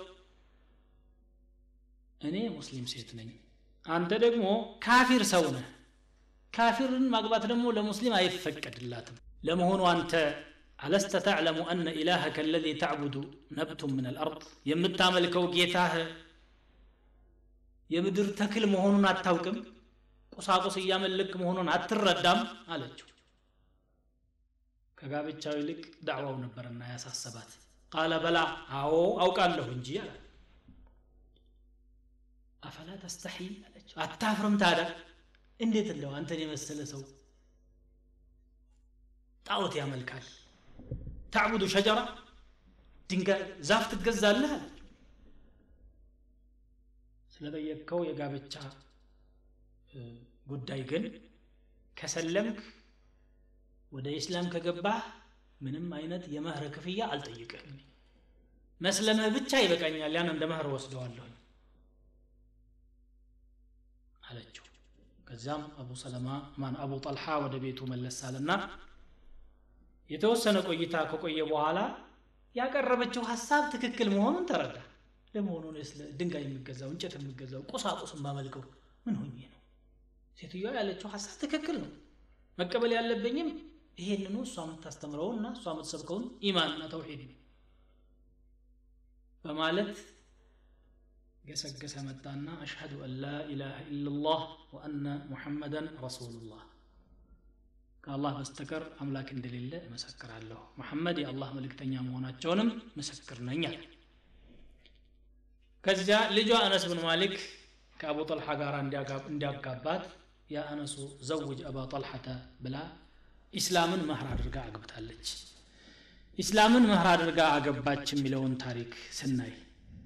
እኔ ሙስሊም ሴት ነኝ አንተ ደግሞ ካፊር ሰው ነህ ካፊርን ማግባት ደግሞ ለሙስሊም አይፈቀድላትም ለመሆኑ አንተ አለስተ ተዕለሙ አነ ኢላሀከ አለዚ ተዕቡዱ ነብቱም ምን አልአርድ የምታመልከው ጌታህ የምድር ተክል መሆኑን አታውቅም ቁሳቁስ እያመለክ መሆኑን አትረዳም አለችው ከጋብቻው ይልቅ ዳዕዋው ነበርና ያሳሰባት ቃለ በላ አዎ አውቃለሁ እንጂ አለ አፈላ ተስተሒ አለችው አታፍርም ታዲያ እንዴት እንደው አንተን የመሰለ ሰው ጣዖት ያመልካል ታዕቡዱ ሸጀራ ድንጋይ ዛፍ ትገዛለህ አለ ስለጠየቅከው የጋብቻ ጉዳይ ግን ከሰለምክ ወደ ኢስላም ከገባህ ምንም አይነት የመህር ክፍያ አልጠይቅህም መስለምህ ብቻ ይበቃኛል ያን እንደ መህር ወስደዋለሁኝ አለችው ከዚያም አቡ ሰለማ ማን አቡ ጠልሓ ወደ ቤቱ መለሳልና የተወሰነ ቆይታ ከቆየ በኋላ ያቀረበችው ሀሳብ ትክክል መሆኑን ተረዳ ለመሆኑ ድንጋይ የሚገዛው እንጨት የሚገዛው ቁሳቁስ ማመልከው ምን ሆኜ ነው ሴትዮዋ ያለችው ሀሳብ ትክክል ነው መቀበል ያለብኝም ይሄንኑ እሷ የምታስተምረውን እና እሷ የምትሰብከውን ኢማንና ተውሒድ ነው በማለት ገሰገሰ መጣና አሽሀዱ አን ላ ኢላሃ ኢላላህ ወአነ ሙሐመደን ረሱሉላህ ከአላህ በስተቀር አምላክ እንደሌለ እመሰክራለሁ መሐመድ የአላህ መልእክተኛ መሆናቸውንም ምስክር ነኝ አለ ከዚያ ልጇ አነስ ብን ማሊክ ከአቡ ጠልሓ ጋር እንዲያጋባት የአነሱ ዘውጅ አባ ጠልሐተ ብላ ኢስላምን መህር አድርጋ አግብታለች ኢስላምን መህር አድርጋ አገባች የሚለውን ታሪክ ስናይ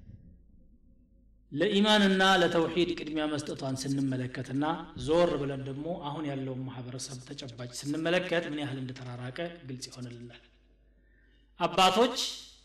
ለኢማንና ለተውሂድ ቅድሚያ መስጠቷን ስንመለከትና ዞር ብለን ደግሞ አሁን ያለውን ማህበረሰብ ተጨባጭ ስንመለከት ምን ያህል እንደተራራቀ ግልጽ ይሆንልናል አባቶች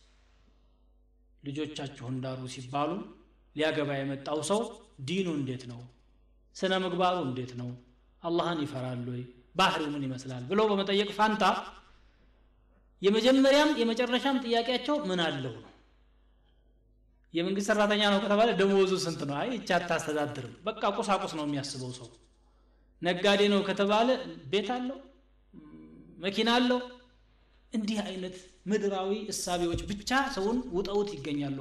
ልጆቻችሁን ዳሩ ሲባሉ ሊያገባ የመጣው ሰው ዲኑ እንዴት ነው ስነ ምግባሩ እንዴት ነው አላህን ይፈራል ወይ ባህሪው ምን ይመስላል ብሎ በመጠየቅ ፋንታ የመጀመሪያም የመጨረሻም ጥያቄያቸው ምን አለው ነው የመንግስት ሰራተኛ ነው ከተባለ ደሞዙ ስንት ነው አይ እቻ አታስተዳድርም በቃ ቁሳቁስ ነው የሚያስበው ሰው ነጋዴ ነው ከተባለ ቤት አለው መኪና አለው እንዲህ አይነት ምድራዊ እሳቤዎች ብቻ ሰውን ውጠውት ይገኛሉ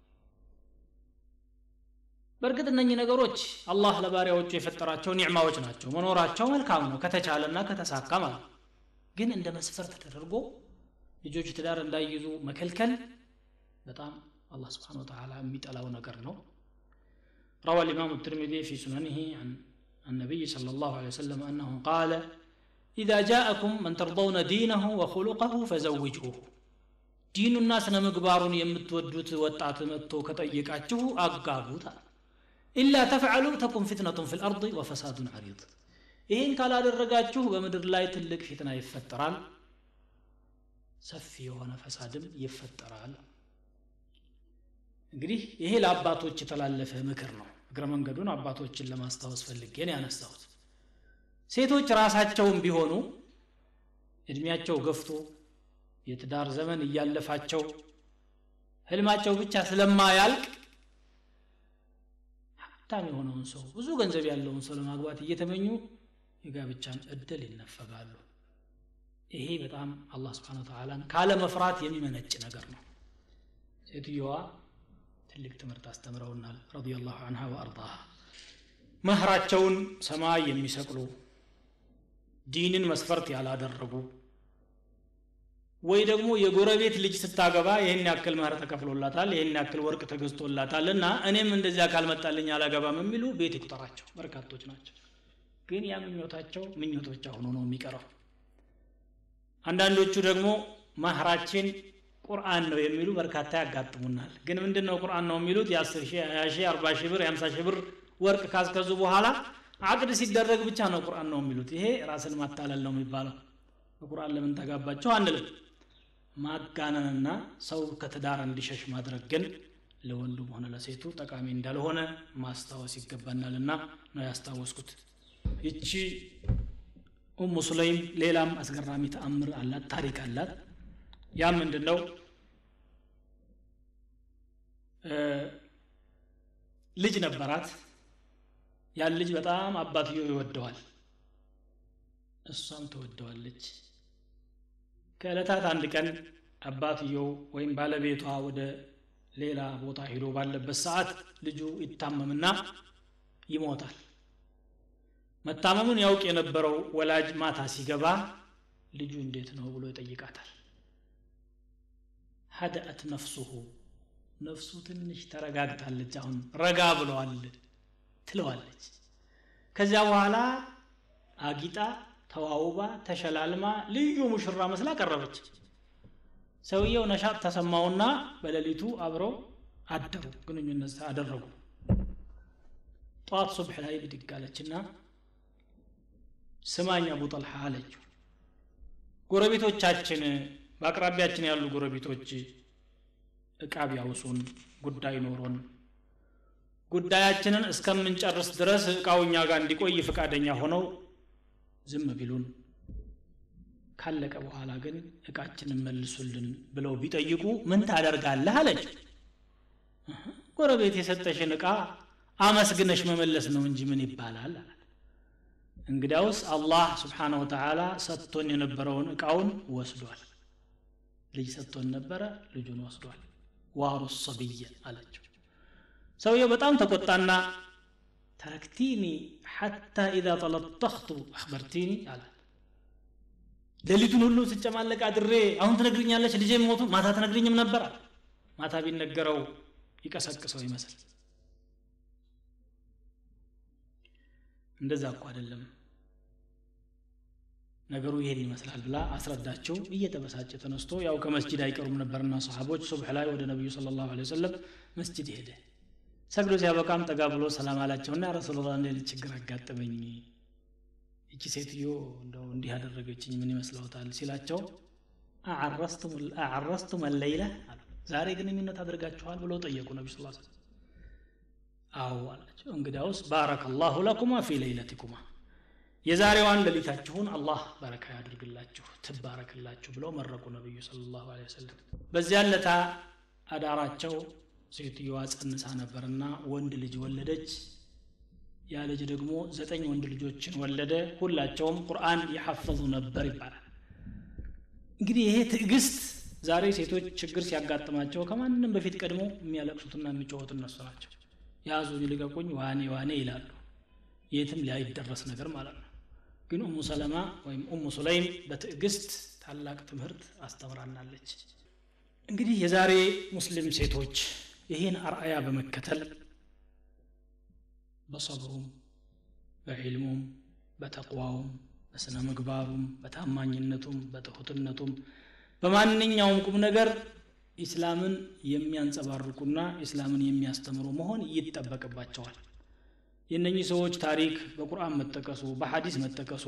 በእርግጥ እነኚህ ነገሮች አላህ ለባሪያዎቹ የፈጠራቸው ኒዕማዎች ናቸው መኖራቸው መልካም ነው ከተቻለና ከተሳካ ማለት ግን እንደ መስፈርት ተደርጎ ልጆች ትዳር እንዳይይዙ መከልከል በጣም الله سبحانه وتعالى ميت ألا ونقر نو روى الإمام الترمذي في سننه عن النبي صلى الله عليه وسلم أنه قال إذا جاءكم من ترضون دينه وخلقه فزوجوه دين الناس نمقبار يمتودت وطعت متو كتأيقاته أقابوت إلا تفعلوا تكن فتنة في الأرض وفساد عريض ይህን ካላደረጋችሁ በምድር ላይ ትልቅ ፊትና ይፈጠራል ሰፊ የሆነ ፈሳድም ይፈጠራል እንግዲህ ይሄ ለአባቶች የተላለፈ ምክር ነው እግረ መንገዱን አባቶችን ለማስታወስ ፈልጌን ያነሳሁት ሴቶች ራሳቸውም ቢሆኑ እድሜያቸው ገፍቶ የትዳር ዘመን እያለፋቸው ህልማቸው ብቻ ስለማያልቅ ሀብታም የሆነውን ሰው ብዙ ገንዘብ ያለውን ሰው ለማግባት እየተመኙ የጋብቻን እድል ይነፈጋሉ ይሄ በጣም አላህ ስብሓን ተዓላን ካለመፍራት የሚመነጭ ነገር ነው ሴትዮዋ ትልቅ ትምህርት አስተምረውናል ረዲየላሁ አንሃ ወአርዳሃ መህራቸውን ሰማይ የሚሰቅሉ ዲንን መስፈርት ያላደረጉ ወይ ደግሞ የጎረቤት ልጅ ስታገባ ይህን ያክል መህር ተከፍሎላታል ይህን ያክል ወርቅ ተገዝቶላታል እና እኔም እንደዚያ ካልመጣልኝ አላገባም የሚሉ ቤት ይቁጠራቸው በርካቶች ናቸው ግን ያ ምኞታቸው ምኞት ብቻ ሆኖ ነው የሚቀረው አንዳንዶቹ ደግሞ ማህራችን ቁርአን ነው የሚሉ በርካታ ያጋጥሙናል ግን ምንድን ነው ቁርአን ነው የሚሉት የ10 ሺህ 20 ሺህ 40 ሺህ ብር የ50 ሺህ ብር ወርቅ ካስከዙ በኋላ አቅድ ሲደረግ ብቻ ነው ቁርአን ነው የሚሉት ይሄ ራስን ማታለል ነው የሚባለው በቁርአን ለምን ተጋባቸው አንልም ማጋነንና ሰው ከትዳር እንዲሸሽ ማድረግ ግን ለወንዱም ሆነ ለሴቱ ጠቃሚ እንዳልሆነ ማስታወስ ይገባናልና ነው ያስታወስኩት ይቺ ኡሙ ሱለይም ሌላም አስገራሚ ተአምር አላት ታሪክ አላት ያ ምንድን ነው ልጅ ነበራት ያን ልጅ በጣም አባትየው ይወደዋል እሷም ትወደዋለች ከዕለታት አንድ ቀን አባትየው ወይም ባለቤቷ ወደ ሌላ ቦታ ሄዶ ባለበት ሰዓት ልጁ ይታመምና ይሞታል መታመሙን ያውቅ የነበረው ወላጅ ማታ ሲገባ ልጁ እንዴት ነው ብሎ ይጠይቃታል ሀደአት ነፍሱሁ ነፍሱ ትንሽ ተረጋግታለች አሁን ረጋ ብለዋል ትለዋለች ከዚያ በኋላ አጊጣ ተዋውባ ተሸላልማ ልዩ ሙሽራ መስላ ቀረበች ሰውየው ነሻጥ ተሰማውና በሌሊቱ አብረው አደሩ ግንኙነት አደረጉ ጠዋት ሱብሕ ላይ ብድግ አለችና ስማኝ አቡ ጠልሓ አለችው ጎረቤቶቻችን በአቅራቢያችን ያሉ ጎረቤቶች እቃ ቢያውሱን ጉዳይ ኖሮን ጉዳያችንን እስከምንጨርስ ድረስ እቃው እኛ ጋር እንዲቆይ ፈቃደኛ ሆነው ዝም ቢሉን ካለቀ በኋላ ግን እቃችንን መልሱልን ብለው ቢጠይቁ ምን ታደርጋለህ አለች ጎረቤት የሰጠሽን እቃ አመስግነሽ መመለስ ነው እንጂ ምን ይባላል አላት እንግዲያውስ አላህ ስብሓነ ወተዓላ ሰጥቶን የነበረውን እቃውን ወስዷል ልጅ ሰጥቶን ነበረ ልጁን ወስዷል ዋሩ ሰብየ አለችው ሰውየው በጣም ተቆጣና ተረክቲኒ ሐታ ኢዛ ጠለጠኽቱ አክበርቲኒ አላት ሌሊቱን ሁሉ ስጨማለቅ አድሬ አሁን ትነግርኛለች ልጄ ሞቱ ማታ ትነግርኝም ነበር ማታ ቢነገረው ይቀሰቅሰው ይመስል እንደዛ እኮ አይደለም ነገሩ ይሄን ይመስላል ብላ አስረዳቸው እየተበሳጨ ተነስቶ ያው ከመስጅድ አይቀሩም ነበርና ሰሓቦች ሱብሕ ላይ ወደ ነቢዩ ስለ ላሁ ወሰለም መስጅድ ሄደ ሰግዶ ሲያበቃም ጠጋ ብሎ ሰላም አላቸውና ረሱሉላ እንደ ችግር አጋጠመኝ እቺ ሴትዮ እንደው እንዲህ ያደረገችኝ ምን ይመስለውታል ሲላቸው አዓረስቱም አለይለ አሉ ዛሬ ግንኙነት አድርጋችኋል ብለው ጠየቁ ነቢ ስ አዎ አላቸው እንግዲያውስ ባረከ ላሁ ለኩማ ፊ ለይለቲኩማ የዛሬዋን ሌሊታችሁን አላህ በረካ ያድርግላችሁ ትባረክላችሁ ብለው መረቁ ነቢዩ ስለ ላሁ ወሰለም በዚያን ለታ አዳራቸው ሴትዮዋ ጸንሳ ነበርና ወንድ ልጅ ወለደች ያ ልጅ ደግሞ ዘጠኝ ወንድ ልጆችን ወለደ ሁላቸውም ቁርአን የሐፈዙ ነበር ይባላል እንግዲህ ይሄ ትዕግስት ዛሬ ሴቶች ችግር ሲያጋጥማቸው ከማንም በፊት ቀድሞ የሚያለቅሱትና የሚጮሁት እነሱ ናቸው ያዙኝ ልቀቁኝ ዋኔ ዋኔ ይላሉ የትም ላይደረስ ነገር ማለት ነው ግን ኡሙ ሰለማ ወይም ኡሙ ሱለይም በትዕግስት ታላቅ ትምህርት አስተምራናለች እንግዲህ የዛሬ ሙስሊም ሴቶች ይህን አርአያ በመከተል በሰብሩም በዕልሙም በተቅዋውም በስነ ምግባሩም በታማኝነቱም በትሁትነቱም በማንኛውም ቁም ነገር ኢስላምን የሚያንጸባርቁና ኢስላምን የሚያስተምሩ መሆን ይጠበቅባቸዋል የእነኚህ ሰዎች ታሪክ በቁርአን መጠቀሱ በሐዲስ መጠቀሱ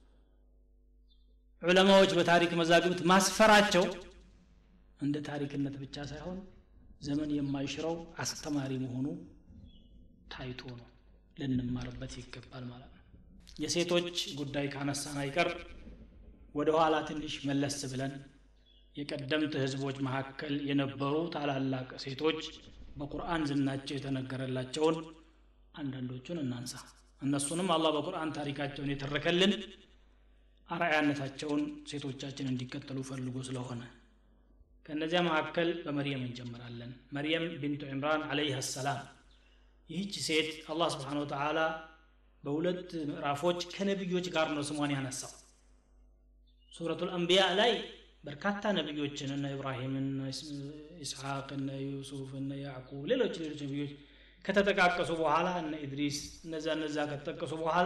ዑለማዎች በታሪክ መዛግብት ማስፈራቸው እንደ ታሪክነት ብቻ ሳይሆን ዘመን የማይሽረው አስተማሪ መሆኑ ታይቶ ነው ልንማርበት ይገባል ማለት ነው የሴቶች ጉዳይ ካነሳን አይቀር ወደ ኋላ ትንሽ መለስ ብለን የቀደምት ህዝቦች መካከል የነበሩ ታላላቅ ሴቶች በቁርአን ዝናቸው የተነገረላቸውን አንዳንዶቹን እናንሳ እነሱንም አላህ በቁርአን ታሪካቸውን የተረከልን አርአያነታቸውን ሴቶቻችን እንዲከተሉ ፈልጎ ስለሆነ ከእነዚያ መካከል በመርየም እንጀምራለን መርየም ቢንቱ ዕምራን አለይህ ሰላም ይህች ሴት አላህ ስብሓን ወተዓላ በሁለት ምዕራፎች ከነቢዮች ጋር ነው ስሟን ያነሳው ሱረቱ ልአንቢያ ላይ በርካታ ነቢዮችን እነ ኢብራሂም እነ ኢስሐቅ እነ ዩሱፍ እነ ያዕቁብ ሌሎች ሌሎች ነቢዮች ከተጠቃቀሱ በኋላ እነ ኢድሪስ እነዛ እነዛ ከተጠቀሱ በኋላ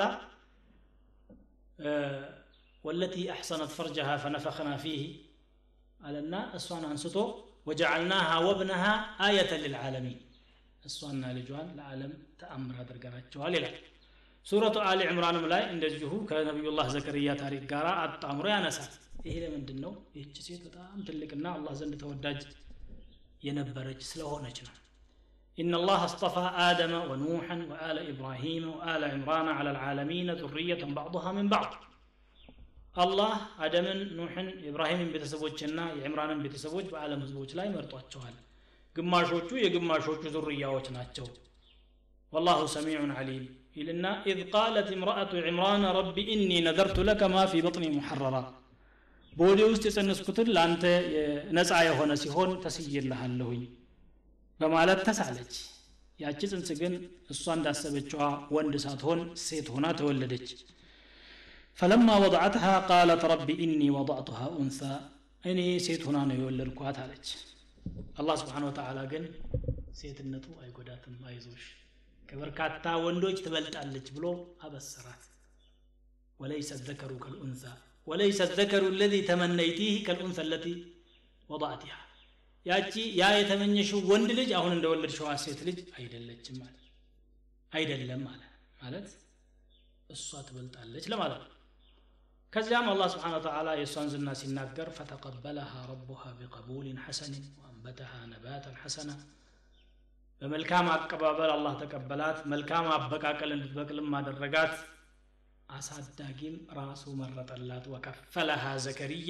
ወለቲ አሕሰነት ፈርጀሃ ፈነፈኽና ፊህ አለና እሷን አንስቶ ወጀዓልናሃ ወብነሃ አየተን ልልዓለሚን እሷና ልጇን ለዓለም ተአምር አድርገናቸዋል ይላል ሱረቱ አሊ ዕምራንም ላይ እንደዚሁ ከነቢዩላህ ዘከርያ ታሪክ ጋር አጣምሮ ያነሳል ይሄ ለምንድን ነው ይህች ሴት በጣም ትልቅና አላህ ዘንድ ተወዳጅ የነበረች ስለሆነች ነው إن الله اصطفى آدم ونوحا وآل إبراهيم وآل عمران على العالمين ذرية بعضها من بعض الله آدم نوح إبراهيم بيتسبوجنا የዕምራንን ቤተሰቦች በዓለም ህዝቦች ላይ መርጧቸዋል ግማሾቹ የግማሾቹ ዙርያዎች ናቸው والله سميع عليم إلنا إذ قالت امرأة عمران رب إني نذرت لك ما في بطني محررا በወዴ ውስጥ የጸነስኩትን ለአንተ ነፃ የሆነ ሲሆን ተስይልሃለሁኝ በማለት ተሳለች ያቺ ጽንስ ግን እሷ እንዳሰበችዋ ወንድ ሳትሆን ሴት ሆና ተወለደች ፈለማ ወضعتها قالت رب إني وضعتها أنثى እኔ ሴት ሆና ነው የወለድኳት አለች አላህ ስብሓን ወተዓላ ግን ሴትነቱ አይጎዳትም አይዞሽ ከበርካታ ወንዶች ትበልጣለች ብሎ አበሰራት ወለይሰ ዘከሩ ከልኡንሳ ወለይሰ ዘከሩ ለዚ ተመነይቲህ ከልኡንሳ ለቲ ወضعትሃ ያቺ ያ የተመኘሽው ወንድ ልጅ አሁን እንደወለድሽዋ ሴት ልጅ አይደለችም ማለት አይደለም አለ ማለት እሷ ትበልጣለች ለማለት ነው ከዚያም አላህ ስብሓን ወተዓላ የእሷን ዝና ሲናገር ፈተቀበለሃ ረቡሃ ቢቀቡልን ሐሰንን ወአንበተሃ ነባተን ሐሰና በመልካም አቀባበል አላህ ተቀበላት መልካም አበቃቀል እንድትበቅልም አደረጋት አሳዳጊም ራሱ መረጠላት ወከፈለሃ ዘከርያ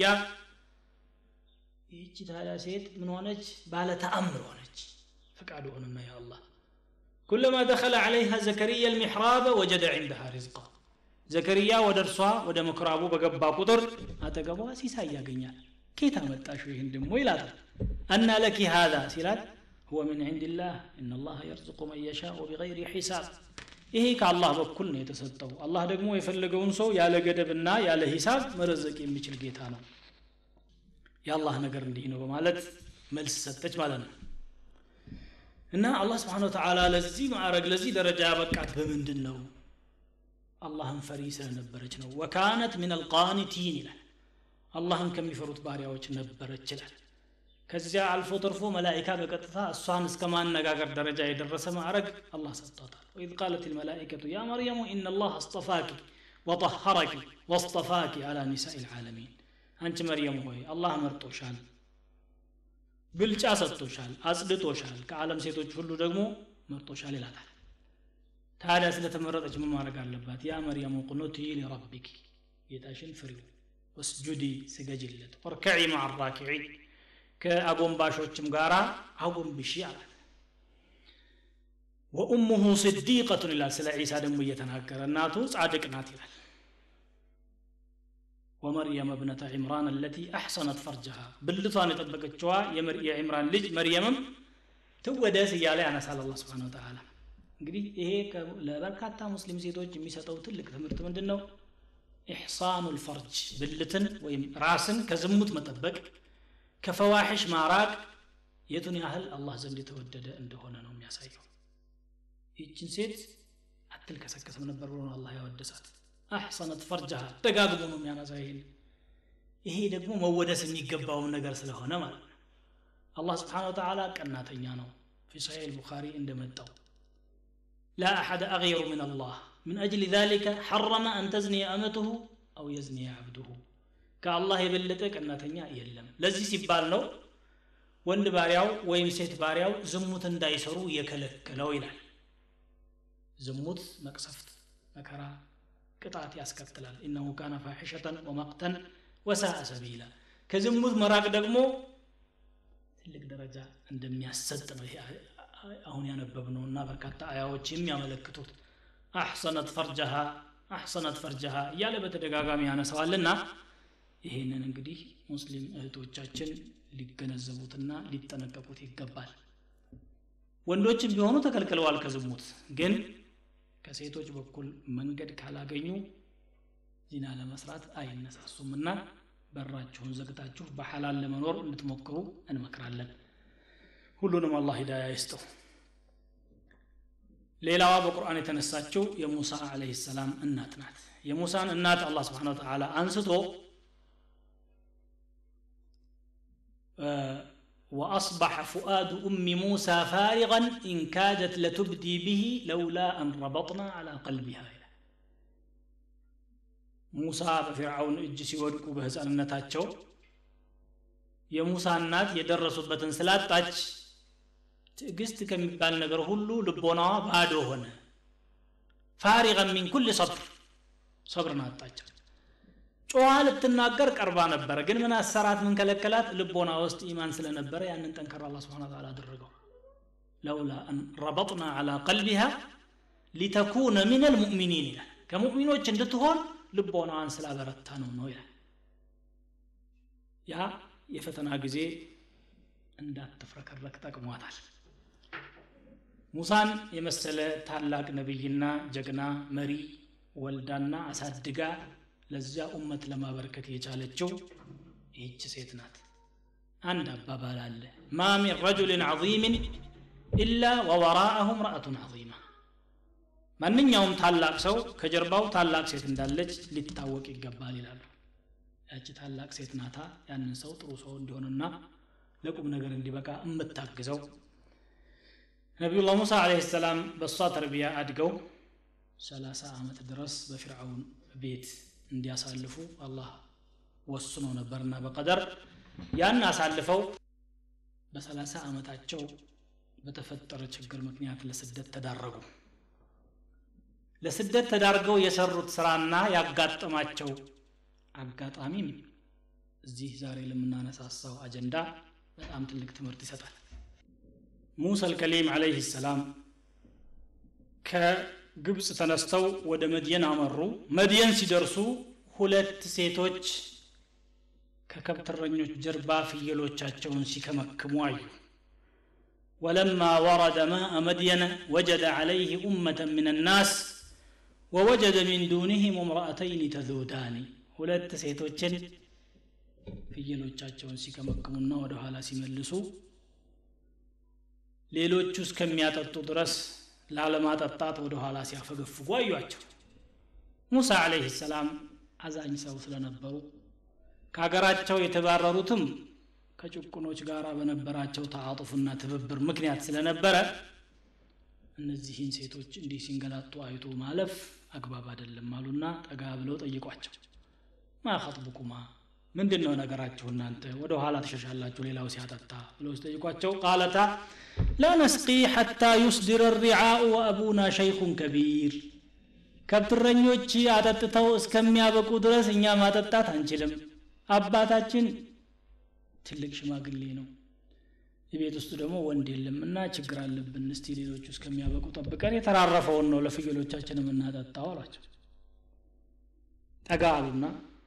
ይህቺ ታዲያ ሴት ምን ሆነች ባለ ተአምር ሆነች ፍቃዱ ሆንና ያ አላህ كلما دخل عليها زكريا المحراب وجد عندها رزقا ዘከርያ ወደ እርሷ ወደ ምኩራቡ በገባ ቁጥር አጠገቧ ሲሳይ ያገኛል ኬት አመጣሽው ይህን ደሞ ይላታል አና ለኪ ሃዛ ሲላት هو من عند الله إن الله يرزق من يشاء بغير حساب ይሄ ከአላህ በኩል ነው የተሰጠው አላህ ደግሞ የፈለገውን ሰው ያለ ገደብና ያለ ሂሳብ መረዘቅ የሚችል ጌታ ነው የአላህ ነገር እንዲህ ነው በማለት መልስ ሰጠች ማለት ነው እና አላህ ስብሓን ወተዓላ ለዚህ ማዕረግ ለዚህ ደረጃ ያበቃት በምንድን ነው አላህን ፈሪ ስለነበረች ነው ወካነት ምን አልቃኒቲን ይላል አላህን ከሚፈሩት ባሪያዎች ነበረች ይላል ከዚያ አልፎ ተርፎ መላይካ በቀጥታ እሷን እስከ ማነጋገር ደረጃ የደረሰ ማዕረግ አላህ ሰጥቷታል ወኢዝ ቃለት ልመላይከቱ ያ መርየሙ ኢነ ላህ አስጠፋኪ ወጠሐረኪ ወስጠፋኪ አላ ኒሳኢ ልዓለሚን አንቺ መርየም ሆይ አላህ መርጦሻል ብልጫ ሰጥቶሻል አጽድቶሻል ከዓለም ሴቶች ሁሉ ደግሞ መርጦሻል ይላታል ታዲያ ስለተመረጠች ምን ማድረግ አለባት ያ መርያም ቁኑቲ ሊረቢኪ ጌታሽን ፍሪው ወስጁዲ ስገጅለት ወርከዒ ማዓ ራኪዒን ከአጎንባሾችም ጋር አጎንብሺ አላት ወኡሙሁ ስዲቀቱን ይላል ስለ ዒሳ ደግሞ እየተናገረ እናቱ ጻድቅ ናት ይላል ወመርየም እብነተ ዒምራን አለቲ አሕሰነት ፈርጀሃ ብልቷን የጠበቀችዋ የዒምራን ልጅ መርየምም ትወደስ እያለ ያነሳል አላ ስብን ወተላ እንግዲህ ይሄ ለበርካታ ሙስሊም ሴቶች የሚሰጠው ትልቅ ትምህርት ምንድን ነው ኢሕሳኑ ልፈርጅ ብልትን ወይም ራስን ከዝሙት መጠበቅ ከፈዋሒሽ ማራቅ የቱን ያህል አላህ ዘንድ የተወደደ እንደሆነ ነው የሚያሳየው ይችን ሴት አትልከሰከስም ነበር ብሎ አላህ ያወደሳት አሕሰነት ፈርጃሃ ደጋግሞ ነው የሚያነሳ ይሄን ይሄ ደግሞ መወደስ የሚገባውን ነገር ስለሆነ ማለት ነው አላህ ስብሓን ወተላ ቀናተኛ ነው ፊ ሰሒሕ ልቡኻሪ እንደመጣው لا أحد أغير من الله من أجل ذلك حرم أن تزني أمته أو يزني عبده كالله يبلتك أن تنيا يلم لذي سيبال نو ወንድ ባሪያው ወይም ሴት ባሪያው ዝሙት እንዳይሰሩ የከለከለው ይላል ዝሙት መቅሰፍት መከራ ቅጣት ያስከትላል ኢነሁ ካነ ፋሒሸተን ወመቅተን ወሳአ ሰቢላ ከዝሙት መራቅ ደግሞ ትልቅ ደረጃ እንደሚያሰጥ ነው ይሄ አሁን ያነበብነውና በርካታ አያዎች የሚያመለክቱት አሕሰነት ፈርጀሃ አሕሰነት ፈርጀሃ እያለ በተደጋጋሚ ያነሰዋልና ይሄንን እንግዲህ ሙስሊም እህቶቻችን ሊገነዘቡትና ሊጠነቀቁት ይገባል ወንዶችም ቢሆኑ ተከልክለዋል ከዝሙት ግን ከሴቶች በኩል መንገድ ካላገኙ ዚና ለመስራት አይነሳሱምና በራችሁን ዘግታችሁ በሐላል ለመኖር እንድትሞክሩ እንመክራለን ሁሉንም አላህ ሂዳያ ይስጠው ሌላዋ በቁርአን የተነሳችው የሙሳ አለህ ሰላም እናት ናት የሙሳን እናት አላህ ስብሓን ወተላ አንስቶ وأصبح فؤاد أم موسى فارغا إن كادت لتبدي به لولا أن ربطنا على قلبها موسى بفرعون እጅ ሲወድቁ በህፃንነታቸው የሙሳ እናት የደረሱበትን ስላጣች ትዕግስት ከሚባል ነገር ሁሉ ልቦናዋ ባዶ ሆነ ፋሪገን ሚን ኩል ሰብር ሰብርን አጣቻት ጮዋ ልትናገር ቀርባ ነበረ ግን ምን አሰራት ምን ከለከላት ልቦና ውስጥ ኢማን ስለነበረ ያንን ጠንከር አላ ስብን ታላ አደረገው ለውላ አን ረበጥና አላ ቀልቢሃ ሊተኩነ ምን ልሙእሚኒን ይላል ከሙእሚኖች እንድትሆን ልቦናዋን ስላበረታ ነው ነው ይላል ያ የፈተና ጊዜ እንዳትፍረከረክ ጠቅሟታል ሙሳን የመሰለ ታላቅ ነቢይና ጀግና መሪ ወልዳና አሳድጋ ለዚያ ኡመት ለማበረከት የቻለችው ይህች ሴት ናት አንድ አባባል አለ ማ ሚን ረጁልን ዐظምን ኢላ ወወራአሁ ምርአቱን ዐظማ ማንኛውም ታላቅ ሰው ከጀርባው ታላቅ ሴት እንዳለች ሊታወቅ ይገባል ይላሉ ያቺ ታላቅ ሴት ናታ ያንን ሰው ጥሩ ሰው እንዲሆንና ለቁም ነገር እንዲበቃ የምታግዘው ነቢዩላህ ሙሳ አለህ ሰላም በእሷ ተርቢያ አድገው ሰላሳ ዓመት ድረስ በፊርዓውን ቤት እንዲያሳልፉ አላህ ወስኖ ነበርና በቀደር ያን አሳልፈው በሰላሳ ዓመታቸው በተፈጠረ ችግር ምክንያት ለስደት ተዳረጉ ለስደት ተዳርገው የሰሩት ስራና ያጋጠማቸው አጋጣሚም እዚህ ዛሬ ለምናነሳሳው አጀንዳ በጣም ትልቅ ትምህርት ይሰጣል ሙሳ አልከሊም አለይህ ሰላም ከግብፅ ተነስተው ወደ መድየን አመሩ መድየን ሲደርሱ ሁለት ሴቶች ከከብትረኞች ጀርባ ፍየሎቻቸውን ሲከመክሙ አዩ ولما ورد ماء مدين وجد عليه أمة من الناس ووجد من دونهم امرأتين تذودان ሁለት ሴቶችን ፍየሎቻቸውን ሲከመክሙና ወደ ኋላ ሲመልሱ ሌሎቹ እስከሚያጠጡ ድረስ ላለማጠጣት ወደ ኋላ ሲያፈገፍጉ አዩአቸው ሙሳ አለህ ሰላም አዛኝ ሰው ስለነበሩ ከሀገራቸው የተባረሩትም ከጭቁኖች ጋር በነበራቸው ተዓጡፍና ትብብር ምክንያት ስለነበረ እነዚህን ሴቶች እንዲህ ሲንገላጡ አይቶ ማለፍ አግባብ አይደለም አሉና ጠጋ ብለው ጠይቋቸው ማ ኸጥቡኩማ ምንድን ነው ነገራችሁ እናንተ ወደ ኋላ ትሸሻላችሁ ሌላው ሲያጠጣ ብለው ሲጠይቋቸው ቃለታ ላ ነስቂ ሐታ ዩስድር ሪዓኡ ወአቡና ሸይኹን ከቢር ከብትረኞች አጠጥተው እስከሚያበቁ ድረስ እኛ ማጠጣት አንችልም አባታችን ትልቅ ሽማግሌ ነው የቤት ውስጥ ደግሞ ወንድ የለም እና ችግር አለብን እስቲ ሌሎቹ እስከሚያበቁ ጠብቀን የተራረፈውን ነው ለፍየሎቻችን የምናጠጣው አሏቸው ጠጋ አሉና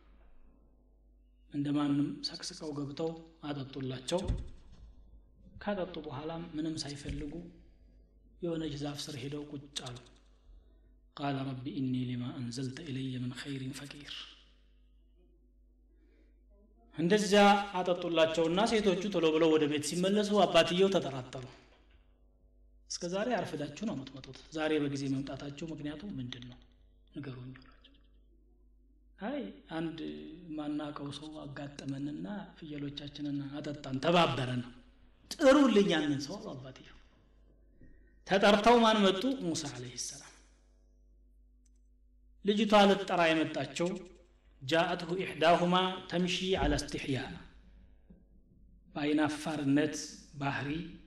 እንደ ማንም ሰቅስቀው ገብተው አጠጡላቸው ካጠጡ በኋላም ምንም ሳይፈልጉ የሆነች ዛፍ ስር ሄደው ቁጭ አሉ ቃለ ረቢ ኢኒ ሊማ አንዘልተ ኢለየ ምን ኸይሪን ፈቂር እንደዚያ አጠጡላቸውና ሴቶቹ ቶሎ ብለው ወደ ቤት ሲመለሱ አባትየው ተጠራጠሩ እስከ ዛሬ አርፍዳችሁ ነው የምትመጡት ዛሬ በጊዜ መምጣታችሁ ምክንያቱ ምንድን ነው ንገሩኝ አሏቸው አይ አንድ ማናቀው ሰው አጋጠመንና ፍየሎቻችንን አጠጣን ተባበረን ጥሩልኝ ያንን ሰው አሉ አባትየው ተጠርተው ማን መጡ ሙሳ አለህ ሰላም ልጅቷ ልትጠራ የመጣቸው ጃአትሁ ኢሕዳሁማ ተምሺ አላ እስትሕያ በአይናፋርነት ባህሪ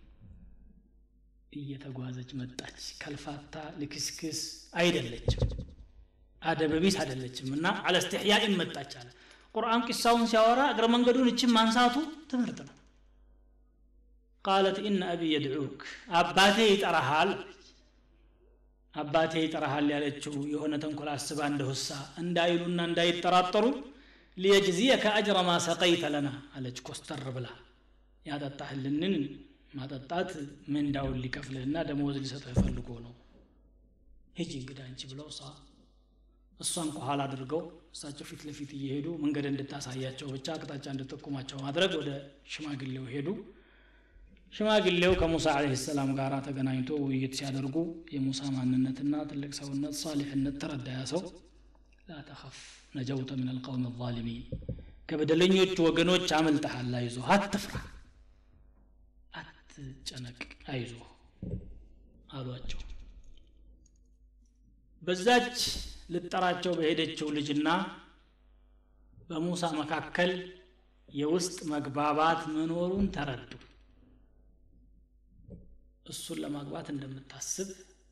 እየተጓዘች መጣች ከልፋታ ልክስክስ አይደለችም አደበቢስ አይደለችም እና አለ እስትሕያ መጣች አለ ቁርአን ቂሳውን ሲያወራ እግረ መንገዱን እችን ማንሳቱ ትምህርት ነው ቃለት ኢነ አቢ የድዑክ አባቴ ይጠራሃል አባቴ ይጠራሃል ያለችው የሆነ ተንኮል አስባ እንደሁሳ እንዳይሉና እንዳይጠራጠሩ ሊየጅዚየከ አጅረ ማ ሰቀይተ ለና አለች ኮስተር ብላ ያጠጣህልንን ማጠጣት ምንዳውን ሊከፍልህና ደመወዝ ሊሰጥህ ፈልጎ ነው ሂጂ እንግዳ አንቺ ብለው እሷ እሷን ከኋላ አድርገው እሳቸው ፊት ለፊት እየሄዱ መንገድ እንድታሳያቸው ብቻ አቅጣጫ እንድጠቁማቸው ማድረግ ወደ ሽማግሌው ሄዱ ሽማግሌው ከሙሳ አለህ ሰላም ጋር ተገናኝቶ ውይይት ሲያደርጉ የሙሳ ማንነትና ትልቅ ሰውነት ሳሊሕነት ተረዳያ ሰው ላ ተኸፍ ነጀውተ ምን አልቀውም ዛሊሚን ከበደለኞቹ ወገኖች አመልጠሃል አይዞ አትፍራ አትጨነቅ አይዞ አሏቸው በዛች ልጠራቸው በሄደችው ልጅና በሙሳ መካከል የውስጥ መግባባት መኖሩን ተረዱ እሱን ለማግባት እንደምታስብ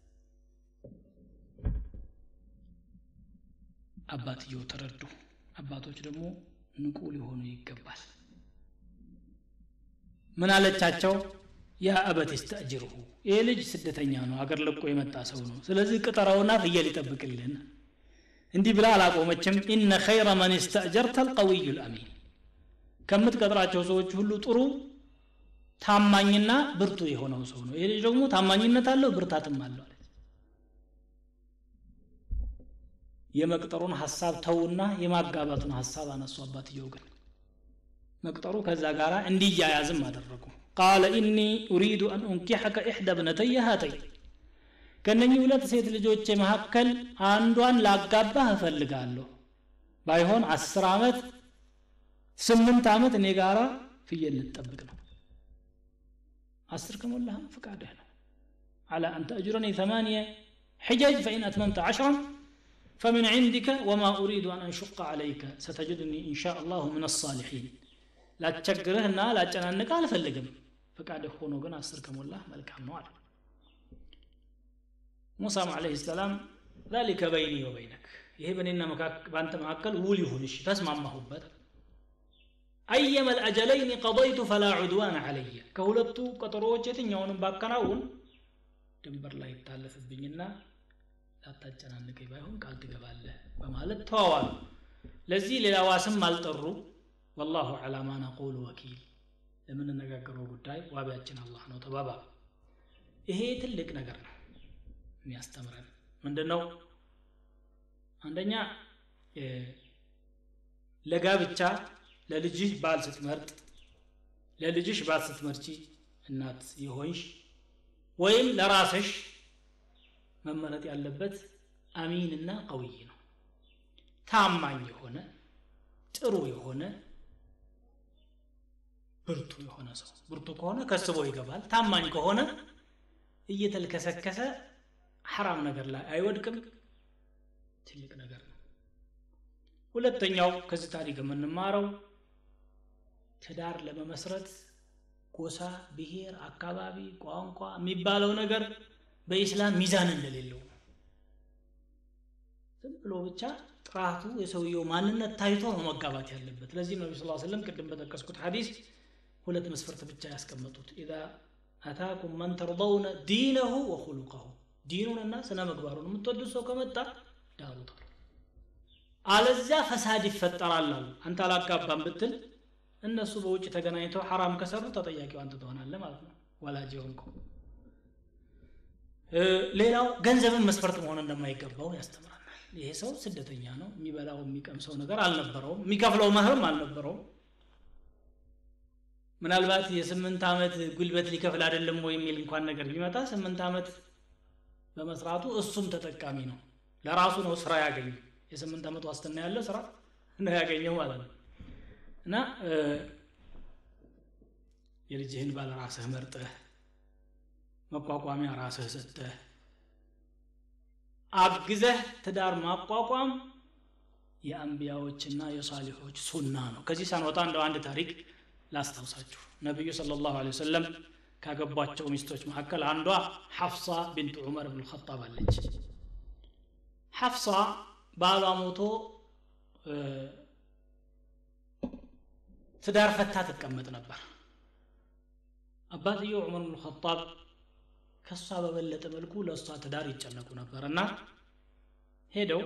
አባትየው ተረዱ አባቶች ደግሞ ንቁ ሊሆኑ ይገባል ምን አለቻቸው ያ አበት ስተእጅርሁ ይህ ልጅ ስደተኛ ነው አገር ለቆ የመጣ ሰው ነው ስለዚህ ቅጠረውና ፍየል ይጠብቅልን እንዲህ ብላ አላቆመችም ኢነ ኸይረ መን ስተእጀርተ አልቀዊዩ ልአሚን ከምትቀጥራቸው ሰዎች ሁሉ ጥሩ ታማኝና ብርቱ የሆነው ሰው ነው ይህ ልጅ ደግሞ ታማኝነት አለው ብርታትም አለው አለች የመቅጠሩን ሀሳብ ተውና የማጋባቱን ሀሳብ አነሱ አባትየው ግን መቅጠሩ ከዛ ጋር እንዲያያዝም አደረጉ ቃለ ኢኒ ኡሪዱ አን ኡንኪሐከ ኢሕዳ ብነተየ ሃተይ ከነኚህ ሁለት ሴት ልጆቼ መካከል አንዷን ላጋባህ እፈልጋለሁ ባይሆን አስር ዓመት ስምንት ዓመት እኔ ጋራ ፍየል ልጠብቅ ነው አስር ከሞላህም ፍቃድህ ነው على أن تأجرني ثمانية حجج فإن أتممت عشرا فمن عندك وما أريد أن أنشق عليك ستجدني إن شاء الله من الصالحين لا تشكرهنا لا تجننك على فلقم فقعد خونو قنا أسر كمولاه ملك نوال موسى عليه السلام ذلك بيني وبينك ይሄ በእኔና በአንተ መካከል ውል ይሁንሽ ተስማማሁበት አየመ ልአጀለይን ቀضይቱ ፈላ ዑድዋን አለየ ከሁለቱ ቀጠሮዎች የትኛውንም ባከናውን ድንበር ላይ ይታለፍብኝና ላታጨናንቀኝ ባይሆን ቃል ትገባለህ በማለት ተዋዋሉ ለዚህ ሌላ ዋስም አልጠሩ ወላሁ ዐላ ማ ነቁሉ ወኪል ለምንነጋገረው ጉዳይ ዋቢያችን አላህ ነው ተባባ ይሄ ትልቅ ነገር ነው የሚያስተምረን ምንድን ነው አንደኛ ለጋብቻ ለልጅህ ባል ስትመርጥ ለልጅሽ ባል ስትመርጪ እናት የሆንሽ ወይም ለራስሽ መመረጥ ያለበት አሚንና ቀውይ ነው ታማኝ የሆነ ጥሩ የሆነ ብርቱ የሆነ ሰው ብርቱ ከሆነ ከስቦ ይገባል ታማኝ ከሆነ እየተልከሰከሰ ሐራም ነገር ላይ አይወድቅም ትልቅ ነገር ነው ሁለተኛው ከዚህ ታሪክ የምንማረው ትዳር ለመመስረት ጎሳ ብሔር አካባቢ ቋንቋ የሚባለው ነገር በኢስላም ሚዛን እንደሌለው ነው ዝም ብሎ ብቻ ጥራቱ የሰውየው ማንነት ታይቶ ነው መጋባት ያለበት ለዚህ ነቢ ስ ስለም ቅድም በጠቀስኩት ሐዲስ ሁለት መስፈርት ብቻ ያስቀመጡት ኢዛ አታኩም መን ተርضውነ ዲነሁ ወኹሉቀሁ ዲኑንና ስነ ምግባሩን የምትወዱት ሰው ከመጣ ዳሩት አሉ አለዚያ ፈሳድ ይፈጠራል አሉ አንተ አላጋባም ብትል እነሱ በውጭ ተገናኝተው ሐራም ከሰሩ ተጠያቂው አንተ ትሆናለህ ማለት ነው ወላጅ የሆንከው ሌላው ገንዘብን መስፈርት መሆን እንደማይገባው ያስተምራል ይሄ ሰው ስደተኛ ነው የሚበላው የሚቀምሰው ነገር አልነበረውም የሚከፍለው መህርም አልነበረውም ምናልባት የስምንት ዓመት ጉልበት ሊከፍል አይደለም ወይ የሚል እንኳን ነገር ቢመጣ ስምንት ዓመት በመስራቱ እሱም ተጠቃሚ ነው ለራሱ ነው ስራ ያገኘው የስምንት ዓመት ዋስትና ያለው ስራ ነው ያገኘው ማለት ነው እና የልጅህን ባለ ራስህ መርጠህ መቋቋሚያ ራስህ ሰጠህ አግዘህ ትዳር ማቋቋም የአንቢያዎችና የሳሊሖች ሱና ነው ከዚህ ሳንወጣ እንደው አንድ ታሪክ ላስታውሳችሁ ነቢዩ ስለ ላሁ ወሰለም ካገቧቸው ሚስቶች መካከል አንዷ ሐፍሳ ቢንት ዑመር ብን ልኸጣብ አለች ሐፍሳ ባሏ ሞቶ ትዳር ፈታ ትቀመጥ ነበር አባትየው ዑመር ብን ልኸጣብ ከእሷ በበለጠ መልኩ ለእሷ ትዳር ይጨነቁ ነበር እና ሄደው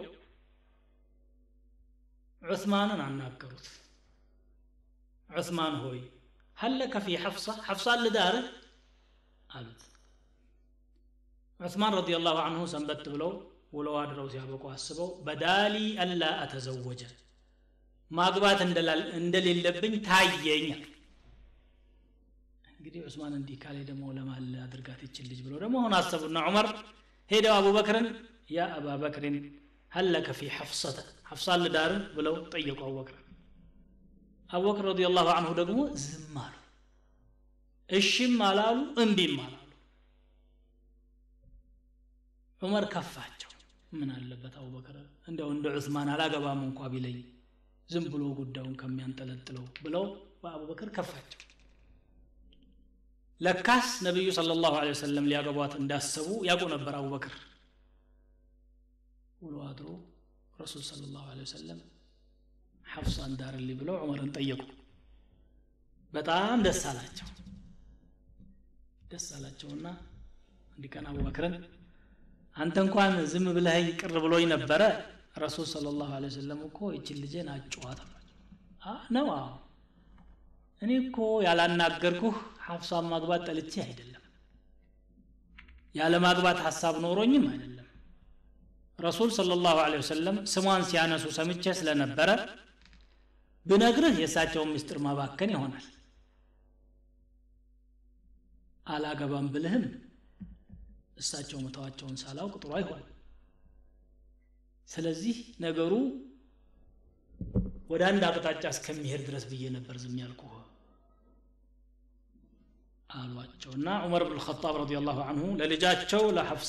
ዑስማንን አናገሩት ዑስማን ሆይ ሀለከ ፊ ሐፍሳ ሐፍሳን ልዳርህ አሉት ዑስማን ረዲ ላሁ አንሁ ሰንበት ብለው ውለው አድረው ሲያበቁ አስበው በዳሊ አላ አተዘወጀ ማግባት እንደሌለብኝ ታየኛል እንግዲህ ዑስማን እንዲህ ካሌ ደግሞ ለማለ አድርጋት ይችል ልጅ ብለው ደግሞ አሁን አሰቡና ዑመር ሄደው አቡበክርን ያ አባ በክርን ሀለከ ፊ ሐፍሰተ ሐፍሳን ልዳርህ ብለው ጠየቁ አቡበክርን አቡበክር ረዲ ላሁ አንሁ ደግሞ ዝም አሉ እሺም አላሉ እምቢም አላሉ ዑመር ከፋቸው ምን አለበት አቡበክር እንደው እንደ ዑስማን አላገባም እንኳ ቢለኝ ዝም ብሎ ጉዳዩን ከሚያንጠለጥለው ብለው በአቡበክር ከፋቸው ለካስ ነቢዩ ስለ ላሁ ወሰለም ሊያገቧት እንዳሰቡ ያውቁ ነበር አቡበክር ውሎ አድሮ ረሱል ስለ ላሁ ወሰለም ሐፍሳን ዳርልኝ ብለው ዑመርን ጠየቁ በጣም ደስ አላቸው ደስ አላቸውና አንድ ቀን አቡበክርን አንተ እንኳን ዝም ብለኸኝ ቅር ብሎኝ ነበረ ረሱል ስለ ላሁ ወሰለም እኮ ይችን ልጄን አጭዋት ነው አዎ እኔ እኮ ያላናገርኩህ ሐፍሳን ማግባት ጠልቼ አይደለም ያለ ማግባት ሐሳብ ኖሮኝም አይደለም ረሱል ስለ ላሁ ወሰለም ስሟን ሲያነሱ ሰምቼ ስለነበረ ብነግርህ የእሳቸውን ምስጢር ማባከን ይሆናል አላገባም ብልህም እሳቸው መተዋቸውን ሳላውቅ ጥሩ አይሆን ስለዚህ ነገሩ ወደ አንድ አቅጣጫ እስከሚሄድ ድረስ ብዬ ነበር ዝም ያልኩህ አሏቸው እና ዑመር ብን ልኸጣብ ረዲ ላሁ አንሁ ለልጃቸው ለሐፍሳ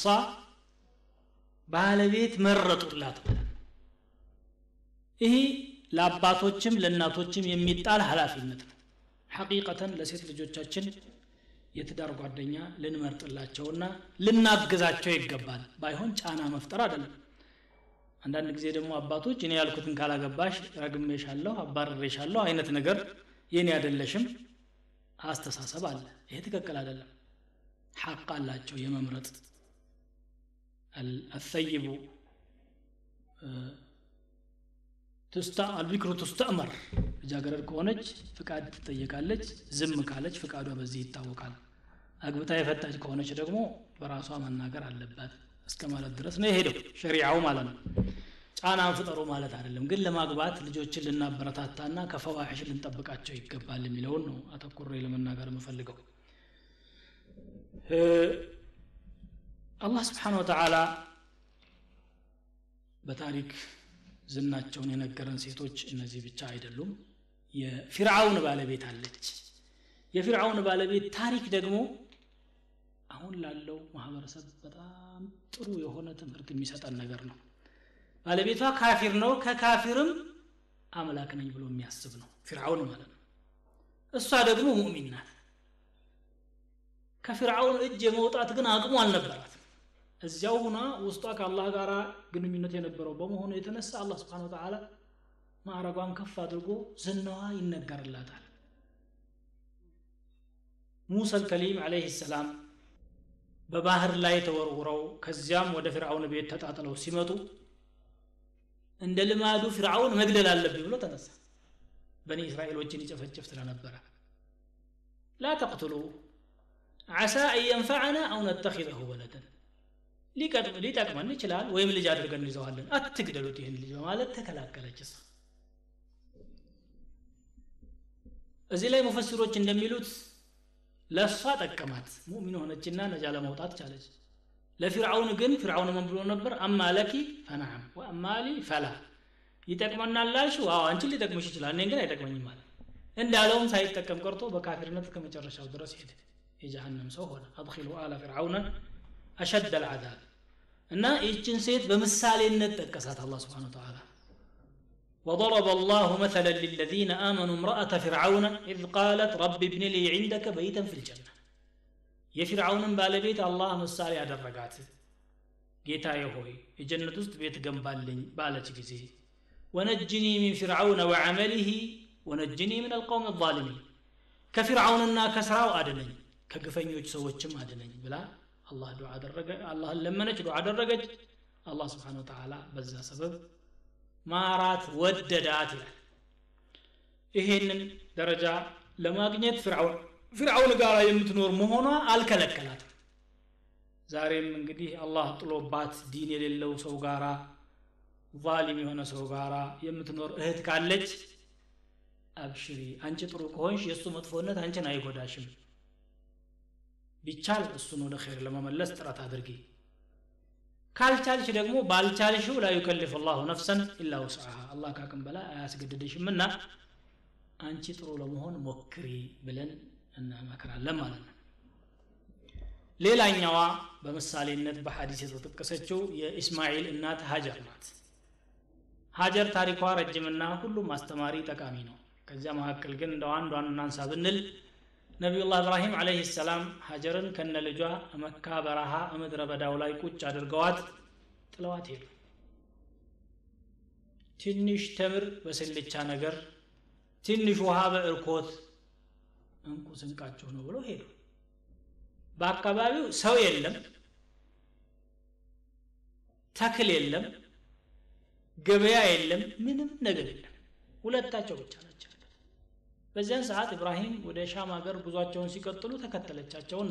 ባለቤት መረጡላት ብለን ይሄ ለአባቶችም ለእናቶችም የሚጣል ኃላፊነት ነው ሐቂቀተን ለሴት ልጆቻችን የትዳር ጓደኛ ልንመርጥላቸውና ልናግዛቸው ይገባል ባይሆን ጫና መፍጠር አይደለም አንዳንድ ጊዜ ደግሞ አባቶች እኔ ያልኩትን ካላገባሽ ረግሜሻለሁ አባረሬሻለሁ አይነት ነገር የኔ አይደለሽም አስተሳሰብ አለ ይሄ ትክክል አይደለም ሐቅ አላቸው የመምረጥ አልሰይቡ አልቢክሩ ትስተእመር ልጃገረድ ከሆነች ፍቃድ ትጠየቃለች ዝም ካለች ፍቃዷ በዚህ ይታወቃል አግብታ የፈታች ከሆነች ደግሞ በራሷ መናገር አለባት እስከ ማለት ድረስ ነው የሄደው ሸሪዓው ማለት ነው ጫናን ፍጠሩ ማለት አይደለም ግን ለማግባት ልጆችን ልናበረታታና ከፈዋሒሽ ልንጠብቃቸው ይገባል የሚለውን ነው አተኩሬ ለመናገር የምፈልገው አላህ ስብሓን ወተዓላ በታሪክ ዝናቸውን የነገረን ሴቶች እነዚህ ብቻ አይደሉም የፊርዓውን ባለቤት አለች የፊርዓውን ባለቤት ታሪክ ደግሞ አሁን ላለው ማህበረሰብ በጣም ጥሩ የሆነ ትምህርት የሚሰጠን ነገር ነው ባለቤቷ ካፊር ነው ከካፊርም አምላክ ነኝ ብሎ የሚያስብ ነው ፊርዓውን ማለት ነው እሷ ደግሞ ሙእሚን ናት ከፊርዓውን እጅ የመውጣት ግን አቅሙ አልነበራት እዚያው ሁና ውስጧ ከአላህ ጋር ግንኙነት የነበረው በመሆኑ የተነሳ አላህ ስብሓን ወተዓላ ማዕረጓን ከፍ አድርጎ ዝናዋ ይነገርላታል ሙሳ አልከሊም አለይህ ሰላም በባህር ላይ ተወርውረው ከዚያም ወደ ፊርዓውን ቤት ተጣጥለው ሲመጡ እንደ ልማዱ ፊርዓውን መግደል አለብኝ ብሎ ተነሳ በኒ እስራኤሎችን ይጨፈጭፍ ስለነበረ ላ ተቅትሉ ዓሳ አን የንፈዐና አው ነተኪዘሁ ወለደን ሊጠቅመን ይችላል ወይም ልጅ አድርገን እንይዘዋለን አትግደሉት ይህን ልጅ በማለት ተከላከለች እሷ እዚህ ላይ ሙፈሲሮች እንደሚሉት ለእሷ ጠቀማት ሙእሚን ሆነችና ነጃ ለመውጣት ቻለች ለፊርዓውን ግን ፊርዓውን ምን ብሎ ነበር አማ ለኪ ፈናም ወአማ ሊ ፈላ ይጠቅመናል ላልሽው አዎ አንቺን ሊጠቅምሽ ይችላል እኔን ግን አይጠቅመኝም ማለት እንዳለውም ሳይጠቀም ቀርቶ በካፊርነት እስከ መጨረሻው ድረስ ሄደ የጀሃነም ሰው ሆነ አድኪሉ አለ ፊርዓውነ አሸድ አልዓዛብ እና ይህችን ሴት በምሳሌነት ጠቀሳት አላህ ስብሓን ተዓላ وضرب الله مثلا للذين آمنوا امرأة فرعون إذ قالت رب ابن لي عندك بيتا في الجنة የፊርዓውንን ባለቤት አላህ ምሳሌ ያደረጋት ጌታዬ ሆይ የጀነት ውስጥ ቤት ገንባልኝ ባለች ጊዜ ወነጅኒ ሚን ፊርዓውነ ወዐመሊህ ወነጅኒ ምን አልቀውም ዛሊሚን ከፊርዓውንና ከስራው አድነኝ ከግፈኞች ሰዎችም አድነኝ ብላ አላህ ዱዓ አደረገ አላህን ለመነች ዱዓ አደረገች አላህ ስብሓን ወተዓላ በዛ ሰበብ ማራት ወደዳት ይላል ይሄንን ደረጃ ለማግኘት ፍርዓውን ፍርዓውን ጋር የምትኖር መሆኗ አልከለከላትም ዛሬም እንግዲህ አላህ ጥሎባት ዲን የሌለው ሰው ጋራ ቫሊም የሆነ ሰው ጋራ የምትኖር እህት ካለች አብሽሪ አንቺ ጥሩ ከሆንሽ የእሱ መጥፎነት አንቺን አይጎዳሽም ቢቻል እሱን ወደ ኸይር ለመመለስ ጥረት አድርጊ ካልቻልሽ ደግሞ ባልቻልሽው ላ ዩከልፍ ላሁ ነፍሰን ኢላ ውስዓሃ አላህ ካቅም በላይ አያስገድድሽምና አንቺ ጥሩ ለመሆን ሞክሪ ብለን እናመክራለን ማለት ነው ሌላኛዋ በምሳሌነት በሐዲስ የተጠቀሰችው የኢስማኤል እናት ሀጀር ናት ሀጀር ታሪኳ ረጅምና ሁሉም አስተማሪ ጠቃሚ ነው ከዚያ መካከል ግን እንደው አንዷን እናንሳ ብንል ነቢዩላህ እብራሂም አለህ ሰላም ሀጀርን ከነ ልጇ መካ በረሃ ምድረ በዳው ላይ ቁጭ አድርገዋት ጥለዋት ሄዱ ትንሽ ተምር በስልቻ ነገር ትንሽ ውሃ በእርኮት እንቁ ስንቃቸው ነው ብለው ሄዱ በአካባቢው ሰው የለም ተክል የለም ገበያ የለም ምንም ነገር የለም ሁለታቸው ብቻ ናቸው በዚያን ሰዓት ኢብራሂም ወደ ሻም ሀገር ጉዟቸውን ሲቀጥሉ ተከተለቻቸውና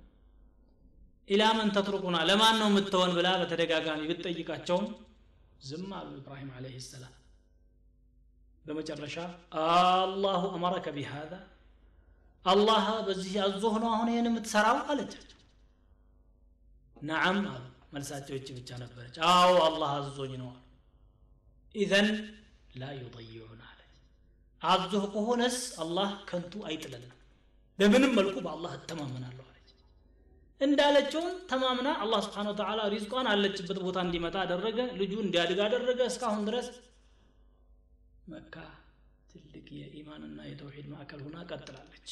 ኢላመን ተትሩቁና ለማን ነው የምትሆን ብላ በተደጋጋሚ ብትጠይቃቸውም ዝም አሉ ኢብራሂም አለህ ሰላም በመጨረሻ አላሁ አመረከ ቢሃዛ አላህ በዚህ አዞህ ነው አሁን ይህን የምትሰራው አለቻቸው ነዓም አሉ መልሳቸው እች ብቻ ነበረች አዎ አላህ አዞኝ ነው አሉ ኢዘን ላ ዩضይዑን አለች አዞህ ከሆነስ አላህ ከንቱ አይጥለንም በምንም መልኩ በአላህ እተማመናለሁ አለች እንዳለችውን ተማምና አላህ ስብሓን ወተላ ሪዝቋን አለችበት ቦታ እንዲመጣ አደረገ ልጁ እንዲያድግ አደረገ እስካሁን ድረስ መካ ትልቅ የኢማንና የተውሂድ ማዕከል ሁና ቀጥላለች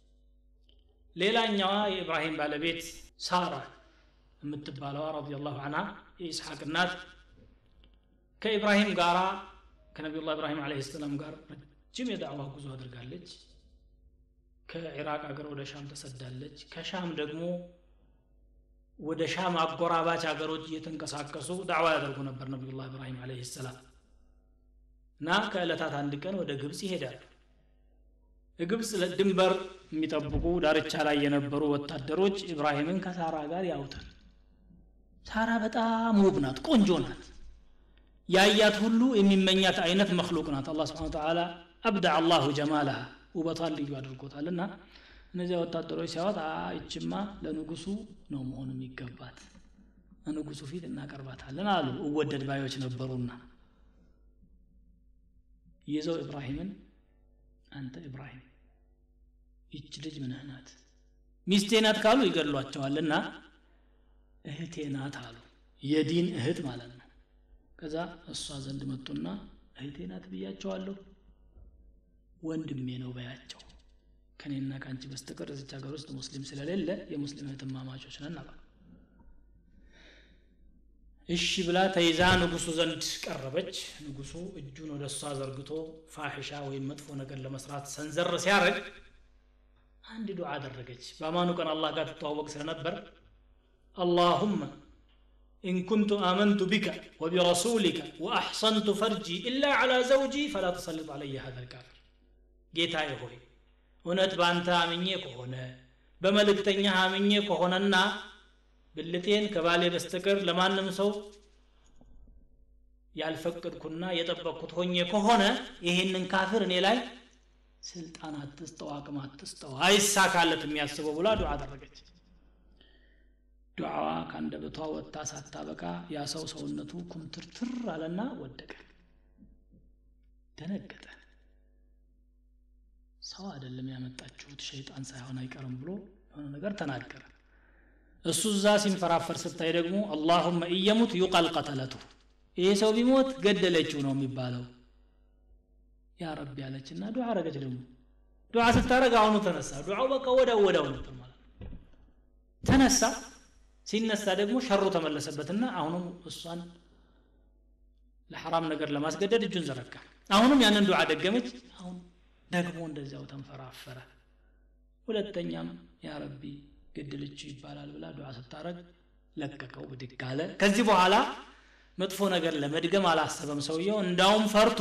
ሌላኛዋ የኢብራሂም ባለቤት ሳራ የምትባለዋ ረዲየላሁ አንሃ የኢስሐቅ እናት ከኢብራሂም ጋር ከነቢዩላህ ኢብራሂም አለህ ሰላም ጋር ረጅም የዳዕዋ ጉዞ አድርጋለች ከኢራቅ ሀገር ወደ ሻም ተሰዳለች ከሻም ደግሞ ወደ ሻም አጎራባች ሀገሮች እየተንቀሳቀሱ ዳዕዋ ያደርጉ ነበር ነቢዩላህ ኢብራሂም አለህ ሰላም እና ከዕለታት አንድ ቀን ወደ ግብፅ ይሄዳሉ የግብፅ ድንበር የሚጠብቁ ዳርቻ ላይ የነበሩ ወታደሮች ኢብራሂምን ከሳራ ጋር ያውታል ሳራ በጣም ውብ ናት ቆንጆ ናት ያያት ሁሉ የሚመኛት አይነት መክሉቅ ናት አላ ስብን ተላ አብዳ አላሁ ጀማላሃ ውበቷን ልዩ አድርጎታል እና እነዚያ ወታደሮች ሲያወት ይችማ ለንጉሱ ነው መሆኑ የሚገባት ንጉሱ ፊት እናቀርባታለን አሉ እወደድ ባዮች ነበሩና ይዘው ኢብራሂምን አንተ ኢብራሂም ይች ልጅ ምንህ ናት ሚስቴ ናት ካሉ ይገድሏቸዋልና እህቴ ናት አሉ የዲን እህት ማለት ነው ከዛ እሷ ዘንድ መጡና እህቴ ናት ብያቸዋለሁ ወንድሜ ነው በያቸው ከኔና ከአንቺ በስተቀር እዚች ሀገር ውስጥ ሙስሊም ስለሌለ የሙስሊም እህትማማቾች ነን አሏል እሺ ብላ ተይዛ ንጉሱ ዘንድ ቀረበች ንጉሱ እጁን ወደ እሷ ዘርግቶ ፋሒሻ ወይም መጥፎ ነገር ለመስራት ሰንዘር ሲያደርግ አንድ ዱዓ አደረገች በአማኑ ቀን አላህ ጋር ትተዋወቅ ስለነበር اللهم إن كنت آمنت بك وبرسولك وأحصنت فرجي إلا على زوجي فلا تسلط علي هذا الكافر ጌታዬ ሆይ እውነት በአንተ አምኜ ከሆነ በመልእክተኛ አምኜ ከሆነና ብልቴን ከባሌ በስተቀር ለማንም ሰው ያልፈቀድኩና የጠበቅኩት ሆኜ ከሆነ ይሄንን ካፍር እኔ ላይ ስልጣን አትስጠው አቅም አትስጠው አይሳካለት የሚያስበው ብላ ዱዓ አደረገች ዱዓዋ ከአንደበቷ ወጥታ ሳታበቃ ያ ሰው ሰውነቱ ኩምትርትር አለና ወደቀ ደነገጠ ሰው አይደለም ያመጣችሁት ሸይጣን ሳይሆን አይቀርም ብሎ የሆነ ነገር ተናገረ እሱ እዛ ሲንፈራፈር ስታይ ደግሞ አላሁመ እየሙት ዩቀል ቀተለቱ ይሄ ሰው ቢሞት ገደለችው ነው የሚባለው ያ ረቢ ያለችና ዱዓ አረገች ደግሞ ዱዓ ስታረግ አሁኑ ተነሳ ዱዓው በቃ ወዳው ወዳው ነበር ማለት ነው ተነሳ ሲነሳ ደግሞ ሸሩ ተመለሰበትና አሁንም እሷን ለሐራም ነገር ለማስገደድ እጁን ዘረጋ አሁንም ያንን ዱዓ ደገመች አሁን ደግሞ እንደዚያው ተንፈራፈረ ሁለተኛም ያ ረቢ ገድልችው ይባላል ብላ ዱዓ ስታረግ ለቀቀው ብድግ አለ ከዚህ በኋላ መጥፎ ነገር ለመድገም አላሰበም ሰውየው እንዳውም ፈርቶ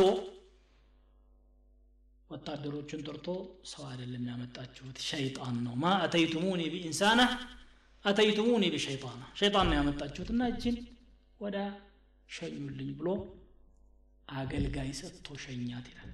ወታደሮቹን ጠርቶ ሰው አይደለም ያመጣችሁት ሸይጣን ነው ማ አተይቱሙኒ ቢኢንሳና አተይቱሙኒ ቢሸይጣና ሸይጣን ነው ያመጣችሁትና እጅን ወዳ ሸኙልኝ ብሎ አገልጋይ ሰጥቶ ሸኛት ይላል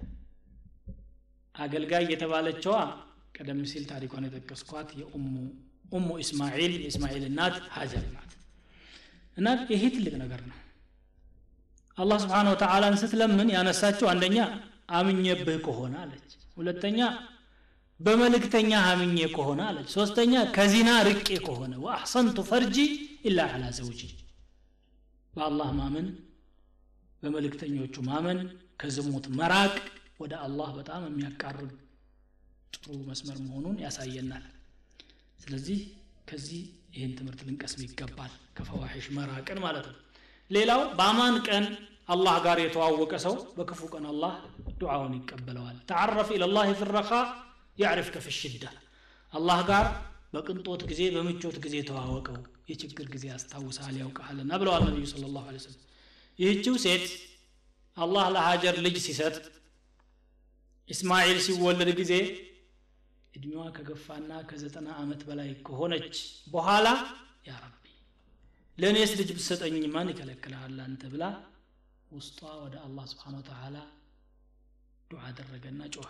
አገልጋይ የተባለችዋ ቀደም ሲል ታሪኳን የጠቀስኳት የኡሙ ኡሙ ኢስማኤል የእስማኤል እናት ሀጀር ናት እና ይሄ ትልቅ ነገር ነው አላህ ስብሓን ወተዓላን ስትለምን ያነሳችው አንደኛ አምኜብህ ከሆነ አለች ሁለተኛ በመልእክተኛ አምኜ ከሆነ አለች ሶስተኛ ከዚና ርቄ ከሆነ ወአሕሰንቱ ፈርጂ ኢላ አላ ዘውጂ በአላህ ማመን በመልእክተኞቹ ማመን ከዝሙት መራቅ ወደ አላህ በጣም የሚያቃርብ ጥሩ መስመር መሆኑን ያሳየናል ስለዚህ ከዚህ ይህን ትምህርት ልንቀስም ይገባል ከፈዋሒሽ መራቅን ማለት ነው ሌላው በአማን ቀን አላህ ጋር የተዋወቀ ሰው በክፉ ቀን አላህ ዱዓውን ይቀበለዋል ተዓረፍ ኢለላህ ፊረኻ ያዕሪፍከ ፊ ሽዳ አላህ ጋር በቅንጦት ጊዜ በምቾት ጊዜ ተዋወቀው የችግር ጊዜ ያስታውሳል ያውቀሃልና ብለዋል ነቢዩ ስለ ላሁ ሰለም ይህችው ሴት አላህ ለሀጀር ልጅ ሲሰጥ ኢስማኤል ሲወለድ ጊዜ እድሜዋ ከገፋና ከዘጠና ዓመት በላይ ከሆነች በኋላ ያ ረቢ ለእኔስ ልጅ ብሰጠኝ ማን ይከለክልሃል አንተ ብላ ውስጧ ወደ አላህ ስብሓን ወተዓላ ዱዓ አደረገና ጮኸ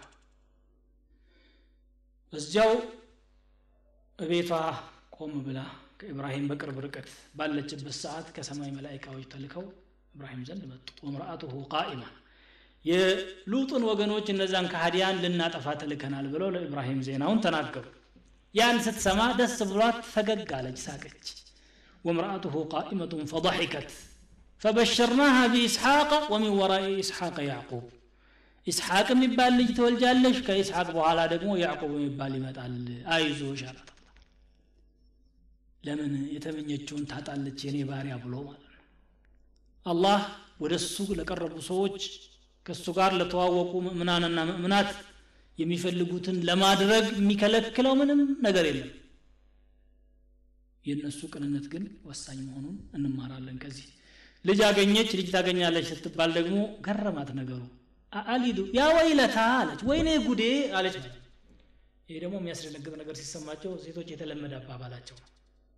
በዚያው እቤቷ ቆም ብላ ከኢብራሂም በቅርብ ርቀት ባለችበት ሰዓት ከሰማይ መላይካዎች ተልከው ኢብራሂም ዘንድ መጡ ወምርአቱሁ ቃኢማ የሉጥን ወገኖች እነዛን ከሃዲያን ልናጠፋ ተልከናል ብለው ለኢብራሂም ዜናውን ተናገሩ ያን ስትሰማ ደስ ብሏት ፈገግ አለች ሳቀች وامرأته قائمة فضحكت فبشرناها بإسحاق ومن وراء إسحاق يعقوب إسحاق የሚባል ልጅ ትወልጃለሽ ከኢስሐቅ በኋላ ደግሞ ያዕቆብ የሚባል ይመጣል አይዞሽ አላት ለምን የተመኘችውን ታጣለች የኔ ባሪያ ብሎ ማለት ነው አላህ ወደ እሱ ለቀረቡ ሰዎች ከእሱ ጋር ለተዋወቁ ምእምናንና ምእምናት የሚፈልጉትን ለማድረግ የሚከለክለው ምንም ነገር የለም የእነሱ ቅንነት ግን ወሳኝ መሆኑን እንማራለን ከዚህ ልጅ አገኘች ልጅ ታገኛለች ስትባል ደግሞ ገረማት ነገሩ አሊዱ ያ ወይለታ አለች ወይኔ ጉዴ አለች ማለት ይሄ ደግሞ የሚያስደነግጥ ነገር ሲሰማቸው ሴቶች የተለመደ አባባላቸው ነው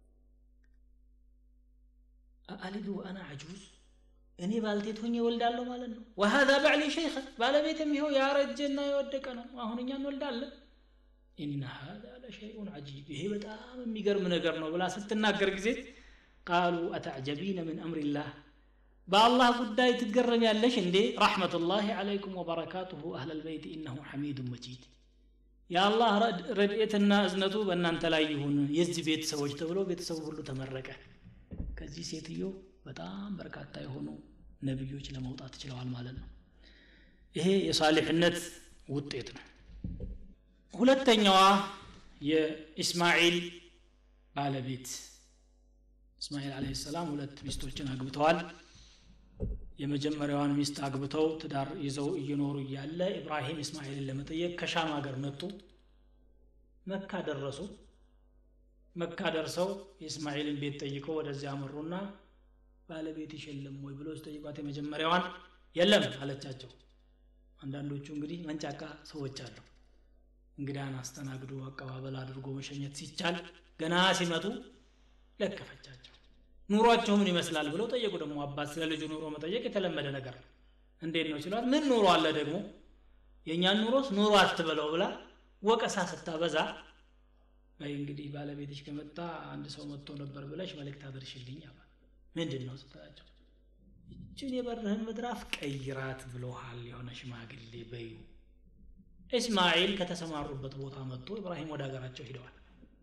አሊዱ አና አጁዝ እኔ ባልቴት ሆኜ ወልዳለሁ ማለት ነው ወሀዛ ባዕሊ ሸይኸ ባለቤትም ይኸው ያረጀና የወደቀ ነው አሁን እኛ እንወልዳለን ኢነ ሀዛ ለሸይኡን አጂብ ይሄ በጣም የሚገርም ነገር ነው ብላ ስትናገር ጊዜ ቃሉ አተዕጀቢነ ምን አምሪላህ በአላህ ጉዳይ ትገረሚያለሽ እንዴ ረሕመቱላህ ዓለይኩም ወበረካቱሁ አህለ ልበይት ኢነሁ ሐሚዱን መጂድ የአላህ ረድኤትና እዝነቱ በእናንተ ላይ ይሁን የዚህ ቤተሰቦች ተብሎ ቤተሰቡ ሁሉ ተመረቀ ከዚህ ሴትዮ በጣም በርካታ የሆኑ ነቢዮች ለመውጣት ችለዋል ማለት ነው ይሄ የሳሊሕነት ውጤት ነው ሁለተኛዋ የኢስማኤል ባለቤት እስማኤል አለህ ሰላም ሁለት ሚስቶችን አግብተዋል የመጀመሪያዋን ሚስት አግብተው ትዳር ይዘው እየኖሩ እያለ ኢብራሂም እስማኤልን ለመጠየቅ ከሻም ሀገር መጡ መካ ደረሱ መካ ደርሰው የእስማኤልን ቤት ጠይቀው ወደዚያ አመሩና ባለቤት የለም ወይ ብሎ ሲጠይቋት የመጀመሪያዋን የለም አለቻቸው አንዳንዶቹ እንግዲህ መንጫቃ ሰዎች አሉ እንግዳን አስተናግዶ አቀባበል አድርጎ መሸኘት ሲቻል ገና ሲመጡ ለከፈቻቸው ኑሯቸው ምን ይመስላል ብለው ጠየቁ ደግሞ አባት ስለ ልጁ ኑሮ መጠየቅ የተለመደ ነገር ነው እንዴት ነው ሲሏት ምን ኑሮ አለ ደግሞ የእኛን ኑሮስ ኑሮ አትበለው ብላ ወቀሳ ስታበዛ በይ እንግዲህ ባለቤትሽ ከመጣ አንድ ሰው መጥቶ ነበር ብለሽ መልእክት አድርሽልኝ አለ ምንድን ነው ስትላቸው ይችን የበርህን ምድራፍ ቀይራት ብሎሃል የሆነ ሽማግሌ በዩ እስማኤል ከተሰማሩበት ቦታ መጥቶ ኢብራሂም ወደ ሀገራቸው ሂደዋል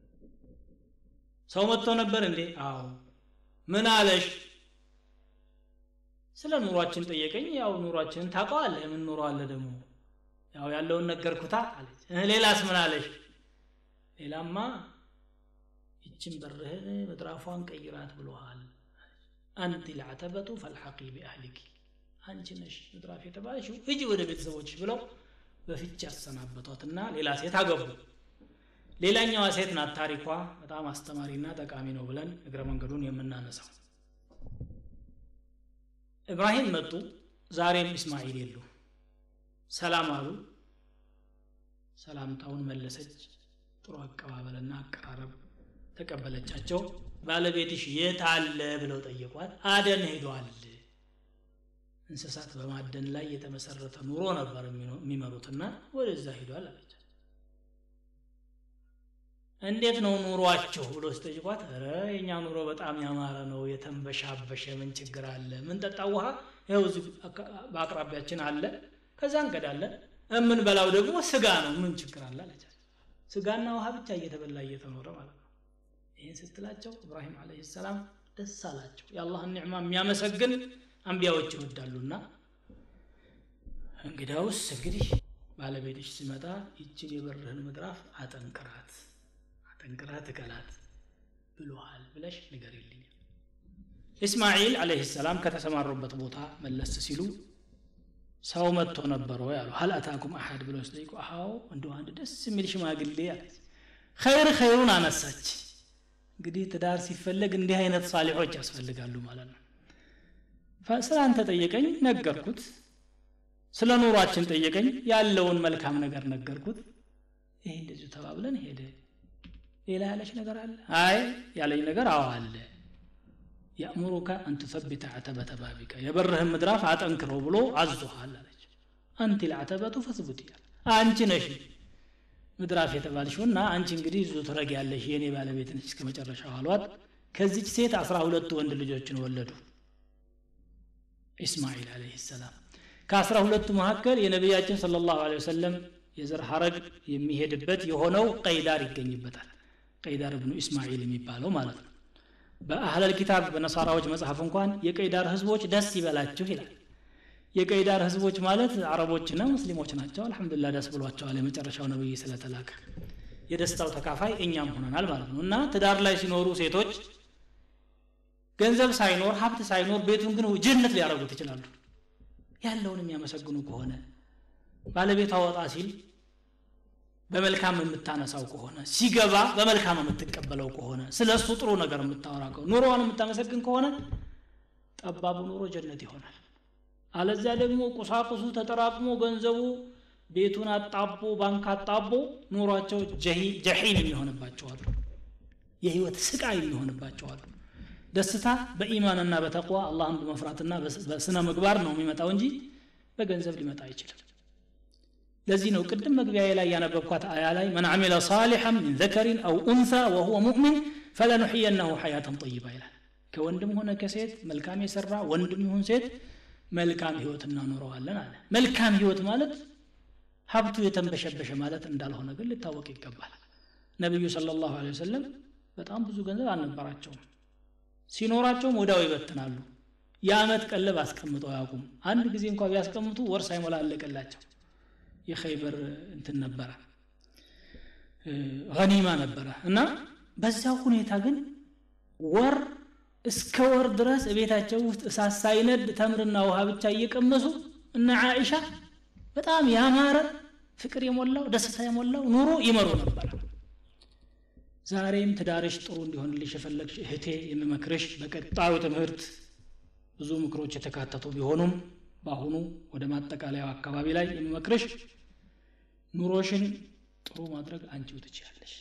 ሰው መጥቶ ነበር እንዴ አዎ ምን አለሽ ስለ ኑሯችን ጠየቀኝ ያው ኑሯችንን ታውቀዋለህ ምን ኑሮ አለ ደግሞ ያው ያለውን ነገርኩታ አለች ሌላስ ምን አለሽ ሌላማ ይችን በርህን ምድራፏን ቀይራት ብሎሃል አንቲ ልዓተበቱ ፈልሐቂ ቢአህሊኪ አንቺ ነሽ ምድራፍ የተባለሽው እጅ ወደ ቤተሰቦችሽ ብለው በፍች ያሰናበቷትና ሌላ ሴት አገቡ ሌላኛዋ ሴት ናት ታሪኳ በጣም አስተማሪና ጠቃሚ ነው ብለን እግረ መንገዱን የምናነሳው ኢብራሂም መጡ ዛሬም እስማኤል የሉ ሰላም አሉ ሰላምታውን መለሰች ጥሩ አቀባበልና አቀራረብ ተቀበለቻቸው ባለቤትሽ የት አለ ብለው ጠየቋት አደን ሄዷል እንስሳት በማደን ላይ የተመሰረተ ኑሮ ነበር የሚመሩትና ወደዛ ሄዷል አለች እንዴት ነው ኑሯችሁ ብሎ ሲጠይቋት ረ የእኛ ኑሮ በጣም ያማረ ነው የተንበሻበሸ ምን ችግር አለ ምን ጠጣ ውሃ ይኸው እዚህ በአቅራቢያችን አለ ከዛ እንቀዳለን የምንበላው ደግሞ ስጋ ነው ምን ችግር አለ አለቻት ስጋና ውሃ ብቻ እየተበላ እየተኖረ ማለት ነው ይህን ስትላቸው ኢብራሂም አለ ሰላም ደስ አላቸው የአላህን ኒዕማ የሚያመሰግን አንቢያዎች ይወዳሉና እንግዳውስ እንግዲህ ባለቤትሽ ሲመጣ ይችን የበርህን ምድራፍ አጠንክራት አጠንክራት እቀላት ብሎሃል ብለሽ ንገሪልኝ እስማኤል አለህ ሰላም ከተሰማሩበት ቦታ መለስ ሲሉ ሰው መጥቶ ነበረ ያሉ ሀል አታኩም አሐድ ብለው ሲጠይቁ አዎ እንደ አንድ ደስ የሚል ሽማግሌ አለች ኸይር ኸይሩን አነሳች እንግዲህ ትዳር ሲፈለግ እንዲህ አይነት ሳሊሖች ያስፈልጋሉ ማለት ነው ስለ አንተ ጠየቀኝ ነገርኩት ስለ ኑሯችን ጠየቀኝ ያለውን መልካም ነገር ነገርኩት ይሄ እንደዚሁ ተባብለን ሄደ ሌላ ያለች ነገር አለ አይ ያለኝ ነገር አዎ አለ ያእሙሩከ አን ትሰቢተ አተበተ ባቢከ የበርህን ምድራፍ አጠንክረው ብሎ አዞሃል አለች አንቲ ልአተበቱ ፈስቡት እያለ አንቺ ነሽ ምድራፍ የተባልሽውና አንቺ እንግዲህ ዙ ትረግ ያለሽ የእኔ ባለቤት ነች እስከ መጨረሻው አሏት ከዚች ሴት አስራ ሁለቱ ወንድ ልጆችን ወለዱ ኢስማኤል አለህ ሰላም ከአስራ ሁለቱ መካከል የነቢያችን ስለ ላሁ ወሰለም የዘር ሐረግ የሚሄድበት የሆነው ቀይዳር ይገኝበታል ቀይዳር ብኑ ኢስማኤል የሚባለው ማለት ነው በአህለል ኪታብ በነሳራዎች መጽሐፍ እንኳን የቀይዳር ህዝቦች ደስ ይበላችሁ ይላል የቀይዳር ህዝቦች ማለት አረቦችና ሙስሊሞች ናቸው አልሐምዱላ ደስ ብሏቸዋል የመጨረሻው ነብይ ስለተላከ የደስታው ተካፋይ እኛም ሆነናል ማለት ነው እና ትዳር ላይ ሲኖሩ ሴቶች ገንዘብ ሳይኖር ሀብት ሳይኖር ቤቱን ግን ጀነት ሊያደርጉት ይችላሉ ያለውን የሚያመሰግኑ ከሆነ ባለቤቷ ወጣ ሲል በመልካም የምታነሳው ከሆነ ሲገባ በመልካም የምትቀበለው ከሆነ ስለ እሱ ጥሩ ነገር የምታወራ ከሆነ ኑሮዋን የምታመሰግን ከሆነ ጠባቡ ኑሮ ጀነት ይሆናል አለዚያ ደግሞ ቁሳቁሱ ተጠራቅሞ ገንዘቡ ቤቱን አጣቦ ባንክ አጣቦ ኑሯቸው ጀሒን የሚሆንባቸዋሉ የህይወት ስቃይ የሚሆንባቸዋሉ ደስታ በኢማንና በተቅዋ አላህን በመፍራትና በስነ ምግባር ነው የሚመጣው እንጂ በገንዘብ ሊመጣ አይችልም ለዚህ ነው ቅድም መግቢያ ላይ ያነበብኳት አያ ላይ መን አሚለ ሳሊሐን ሚን ዘከሪን አው ኡንሳ ወሁወ ሙእሚን ፈለኑሕየናሁ ሐያተን ጠይባ ይላል ከወንድም ሆነ ከሴት መልካም የሰራ ወንድም ይሁን ሴት መልካም ህይወት እናኖረዋለን አለ መልካም ህይወት ማለት ሀብቱ የተንበሸበሸ ማለት እንዳልሆነ ግን ሊታወቅ ይገባል ነቢዩ ስለ ላሁ ወሰለም በጣም ብዙ ገንዘብ አልነበራቸውም ሲኖራቸውም ወዳው ይበትናሉ የአመት ቀለብ አስቀምጠው አያውቁም አንድ ጊዜ እንኳ ቢያስቀምጡ ወር ሳይሞላ አለቀላቸው የኸይበር እንትን ነበረ ገኒማ ነበረ እና በዛው ሁኔታ ግን ወር እስከ ወር ድረስ ቤታቸው ውስጥ እሳት ሳይነድ ተምርና ውሃ ብቻ እየቀመሱ እነ ዓኢሻ በጣም ያማረ ፍቅር የሞላው ደስታ የሞላው ኑሮ ይመሩ ነበር ዛሬም ትዳርሽ ጥሩ እንዲሆንልሽ የፈለግሽ እህቴ የምመክርሽ በቀጣዩ ትምህርት ብዙ ምክሮች የተካተቱ ቢሆኑም በአሁኑ ወደ ማጠቃለያው አካባቢ ላይ የምመክርሽ ኑሮሽን ጥሩ ማድረግ አንቺው ትችያለሽ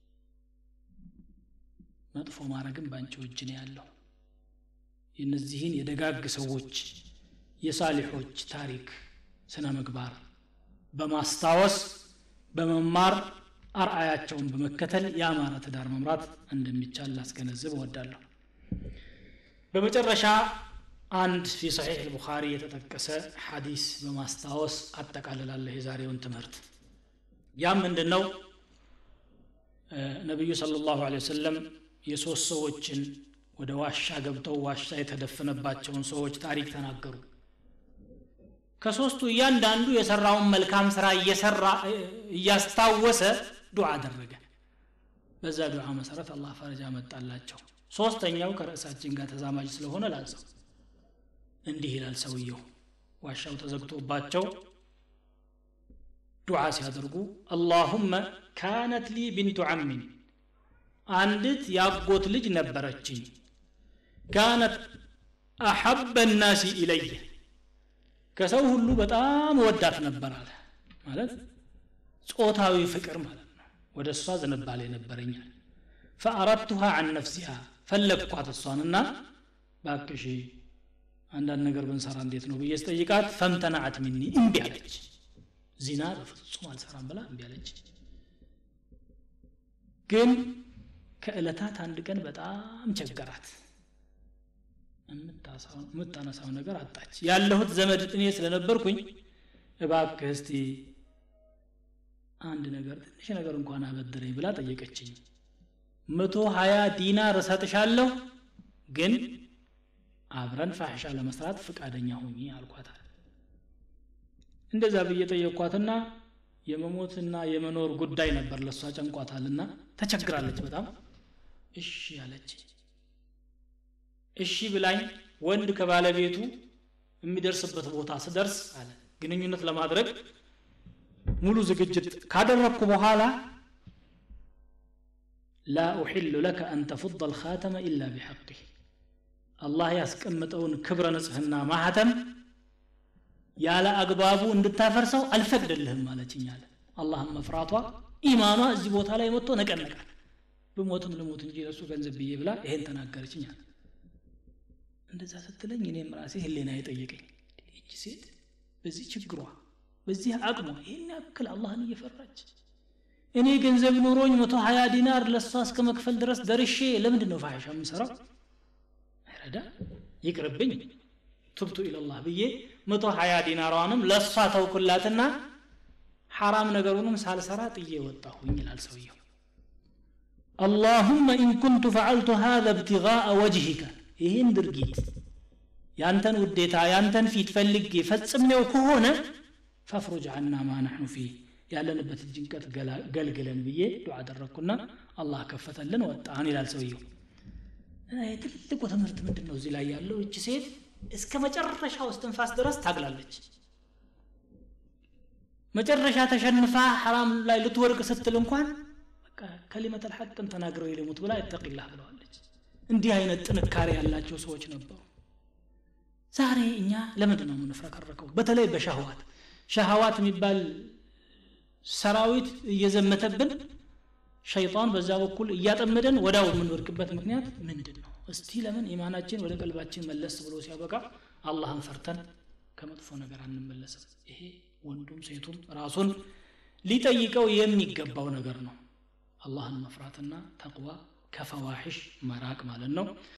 መጥፎ ማድረግም በአንቺው እጅ ነው ያለው የእነዚህን የደጋግ ሰዎች የሳሊሖች ታሪክ ስነ ምግባር በማስታወስ በመማር አርአያቸውን በመከተል የአማረ ትዳር መምራት እንደሚቻል ላስገነዝብ እወዳለሁ በመጨረሻ አንድ ፊ ሰሒሕ ልቡኻሪ የተጠቀሰ ሐዲስ በማስታወስ አጠቃልላለሁ የዛሬውን ትምህርት ያም ምንድን ነው ነቢዩ ስለ ላሁ ወሰለም የሶስት ሰዎችን ወደ ዋሻ ገብተው ዋሻ የተደፈነባቸውን ሰዎች ታሪክ ተናገሩ ከሶስቱ እያንዳንዱ የሰራውን መልካም ስራ እየሰራ እያስታወሰ ዱዓ አደረገ በዛ ዱዓ መሰረት አላህ ፈረጃ መጣላቸው ሶስተኛው ከርዕሳችን ጋር ተዛማጅ ስለሆነ ላዘው እንዲህ ይላል ሰውየው ዋሻው ተዘግቶባቸው ዱዓ ሲያደርጉ አላሁመ ካነት ሊ ቢንቱ ዓሚን አንዲት ያጎት ልጅ ነበረችኝ ካነት አሐበ ናሲ ኢለየ ከሰው ሁሉ በጣም ወዳት ነበር አለ ማለት ጾታዊ ፍቅር ማለት ነው ወደ እሷ ዝንባሌ ነበረኛል ፈአረድቱሃ አን ነፍሲሃ ፈለግኳት እሷንና ባክሺ አንዳንድ ነገር ብንሰራ እንዴት ነው ብዬ ስጠይቃት ፈምተናዓት ሚኒ እምቢ አለች ዚና በፍጹም አልሰራም ብላ እምቢ አለች ግን ከዕለታት አንድ ቀን በጣም ቸገራት የምታነሳው ነገር አጣች ያለሁት ዘመድ እኔ ስለነበርኩኝ እባክህ እስቲ አንድ ነገር ትንሽ ነገር እንኳን አበድረኝ ብላ ጠየቀችኝ መቶ ሀያ ዲናር እሰጥሻለሁ ግን አብረን ፋሕሻ ለመስራት ፍቃደኛ ሁኚ አልኳታል እንደዛ ብዬ ጠየቅኳትና የመሞትና የመኖር ጉዳይ ነበር ለእሷ ጨንቋታልና ተቸግራለች በጣም እሺ አለች እሺ ብላኝ ወንድ ከባለቤቱ የሚደርስበት ቦታ ስደርስ አለ ግንኙነት ለማድረግ ሙሉ ዝግጅት ካደረግኩ በኋላ ላ ኡሕሉ ለከ አን ተፉض አልኻተመ ኢላ ቢሐቅህ አላህ ያስቀምጠውን ክብረ ንጽህና ማህተም ያለ አግባቡ እንድታፈርሰው አልፈቅድልህም ማለችኝ አለ አላህም መፍራቷ ኢማኗ እዚህ ቦታ ላይ መጥቶ ነቀነቃል ብሞትም ልሞት እንጂ ለሱ ገንዘብ ብዬ ብላ ይሄን ተናገረችኝ አለ እንደዛ ስትለኝ እኔም ራሴ ህሌና የጠየቀኝ ይቺ ሴት በዚህ ችግሯ በዚህ አቅሟ ይህን ያክል አላህን እየፈራች እኔ ገንዘብ ኑሮኝ መቶ ሀያ ዲናር ለእሷ እስከ መክፈል ድረስ ደርሼ ለምንድን ነው ፋሒሻ የምሰራው አይረዳ ይቅርብኝ ቱብቱ ኢለላህ ብዬ መቶ ሀያ ዲናሯንም ለእሷ ተውኩላትና ሐራም ነገሩንም ሳልሰራ ጥዬ ወጣሁኝ ይላል ሰውየው اللهم إن كنت فعلت هذا ابتغاء وجهك ይህን ድርጊት ያንተን ውዴታ ያንተን ፊት ፈልጌ ፈጽሜው ከሆነ ፈፍሩጅ አና ማ ናሕኑ ፊህ ያለንበት ጭንቀት ገልግለን ብዬ ዱዓ አደረግኩና አላህ ከፈተልን ወጣን ይላል ሰውየው የትልቁ ትምህርት ምንድን ነው እዚህ ላይ ያለው እቺ ሴት እስከ መጨረሻው እስትንፋስ ድረስ ታግላለች መጨረሻ ተሸንፋ ሐራም ላይ ልትወርቅ ስትል እንኳን በቃ ከሊመት አልሐቅን ተናግረው የልሙት ብላ ይተቂላህ ብለዋለች እንዲህ አይነት ጥንካሬ ያላቸው ሰዎች ነበሩ ዛሬ እኛ ለምንድን ነው የምንፍረከረከው በተለይ በሻህዋት ሻህዋት የሚባል ሰራዊት እየዘመተብን ሸይጣን በዛ በኩል እያጠመደን ወዳው የምንወድቅበት ምክንያት ምንድን ነው እስቲ ለምን ኢማናችን ወደ ቀልባችን መለስ ብሎ ሲያበቃ አላህን ፈርተን ከመጥፎ ነገር አንመለስም ይሄ ወንዱም ሴቱም ራሱን ሊጠይቀው የሚገባው ነገር ነው አላህን መፍራትና ተቅዋ ከፈዋሒሽ መራቅ ማለት ነው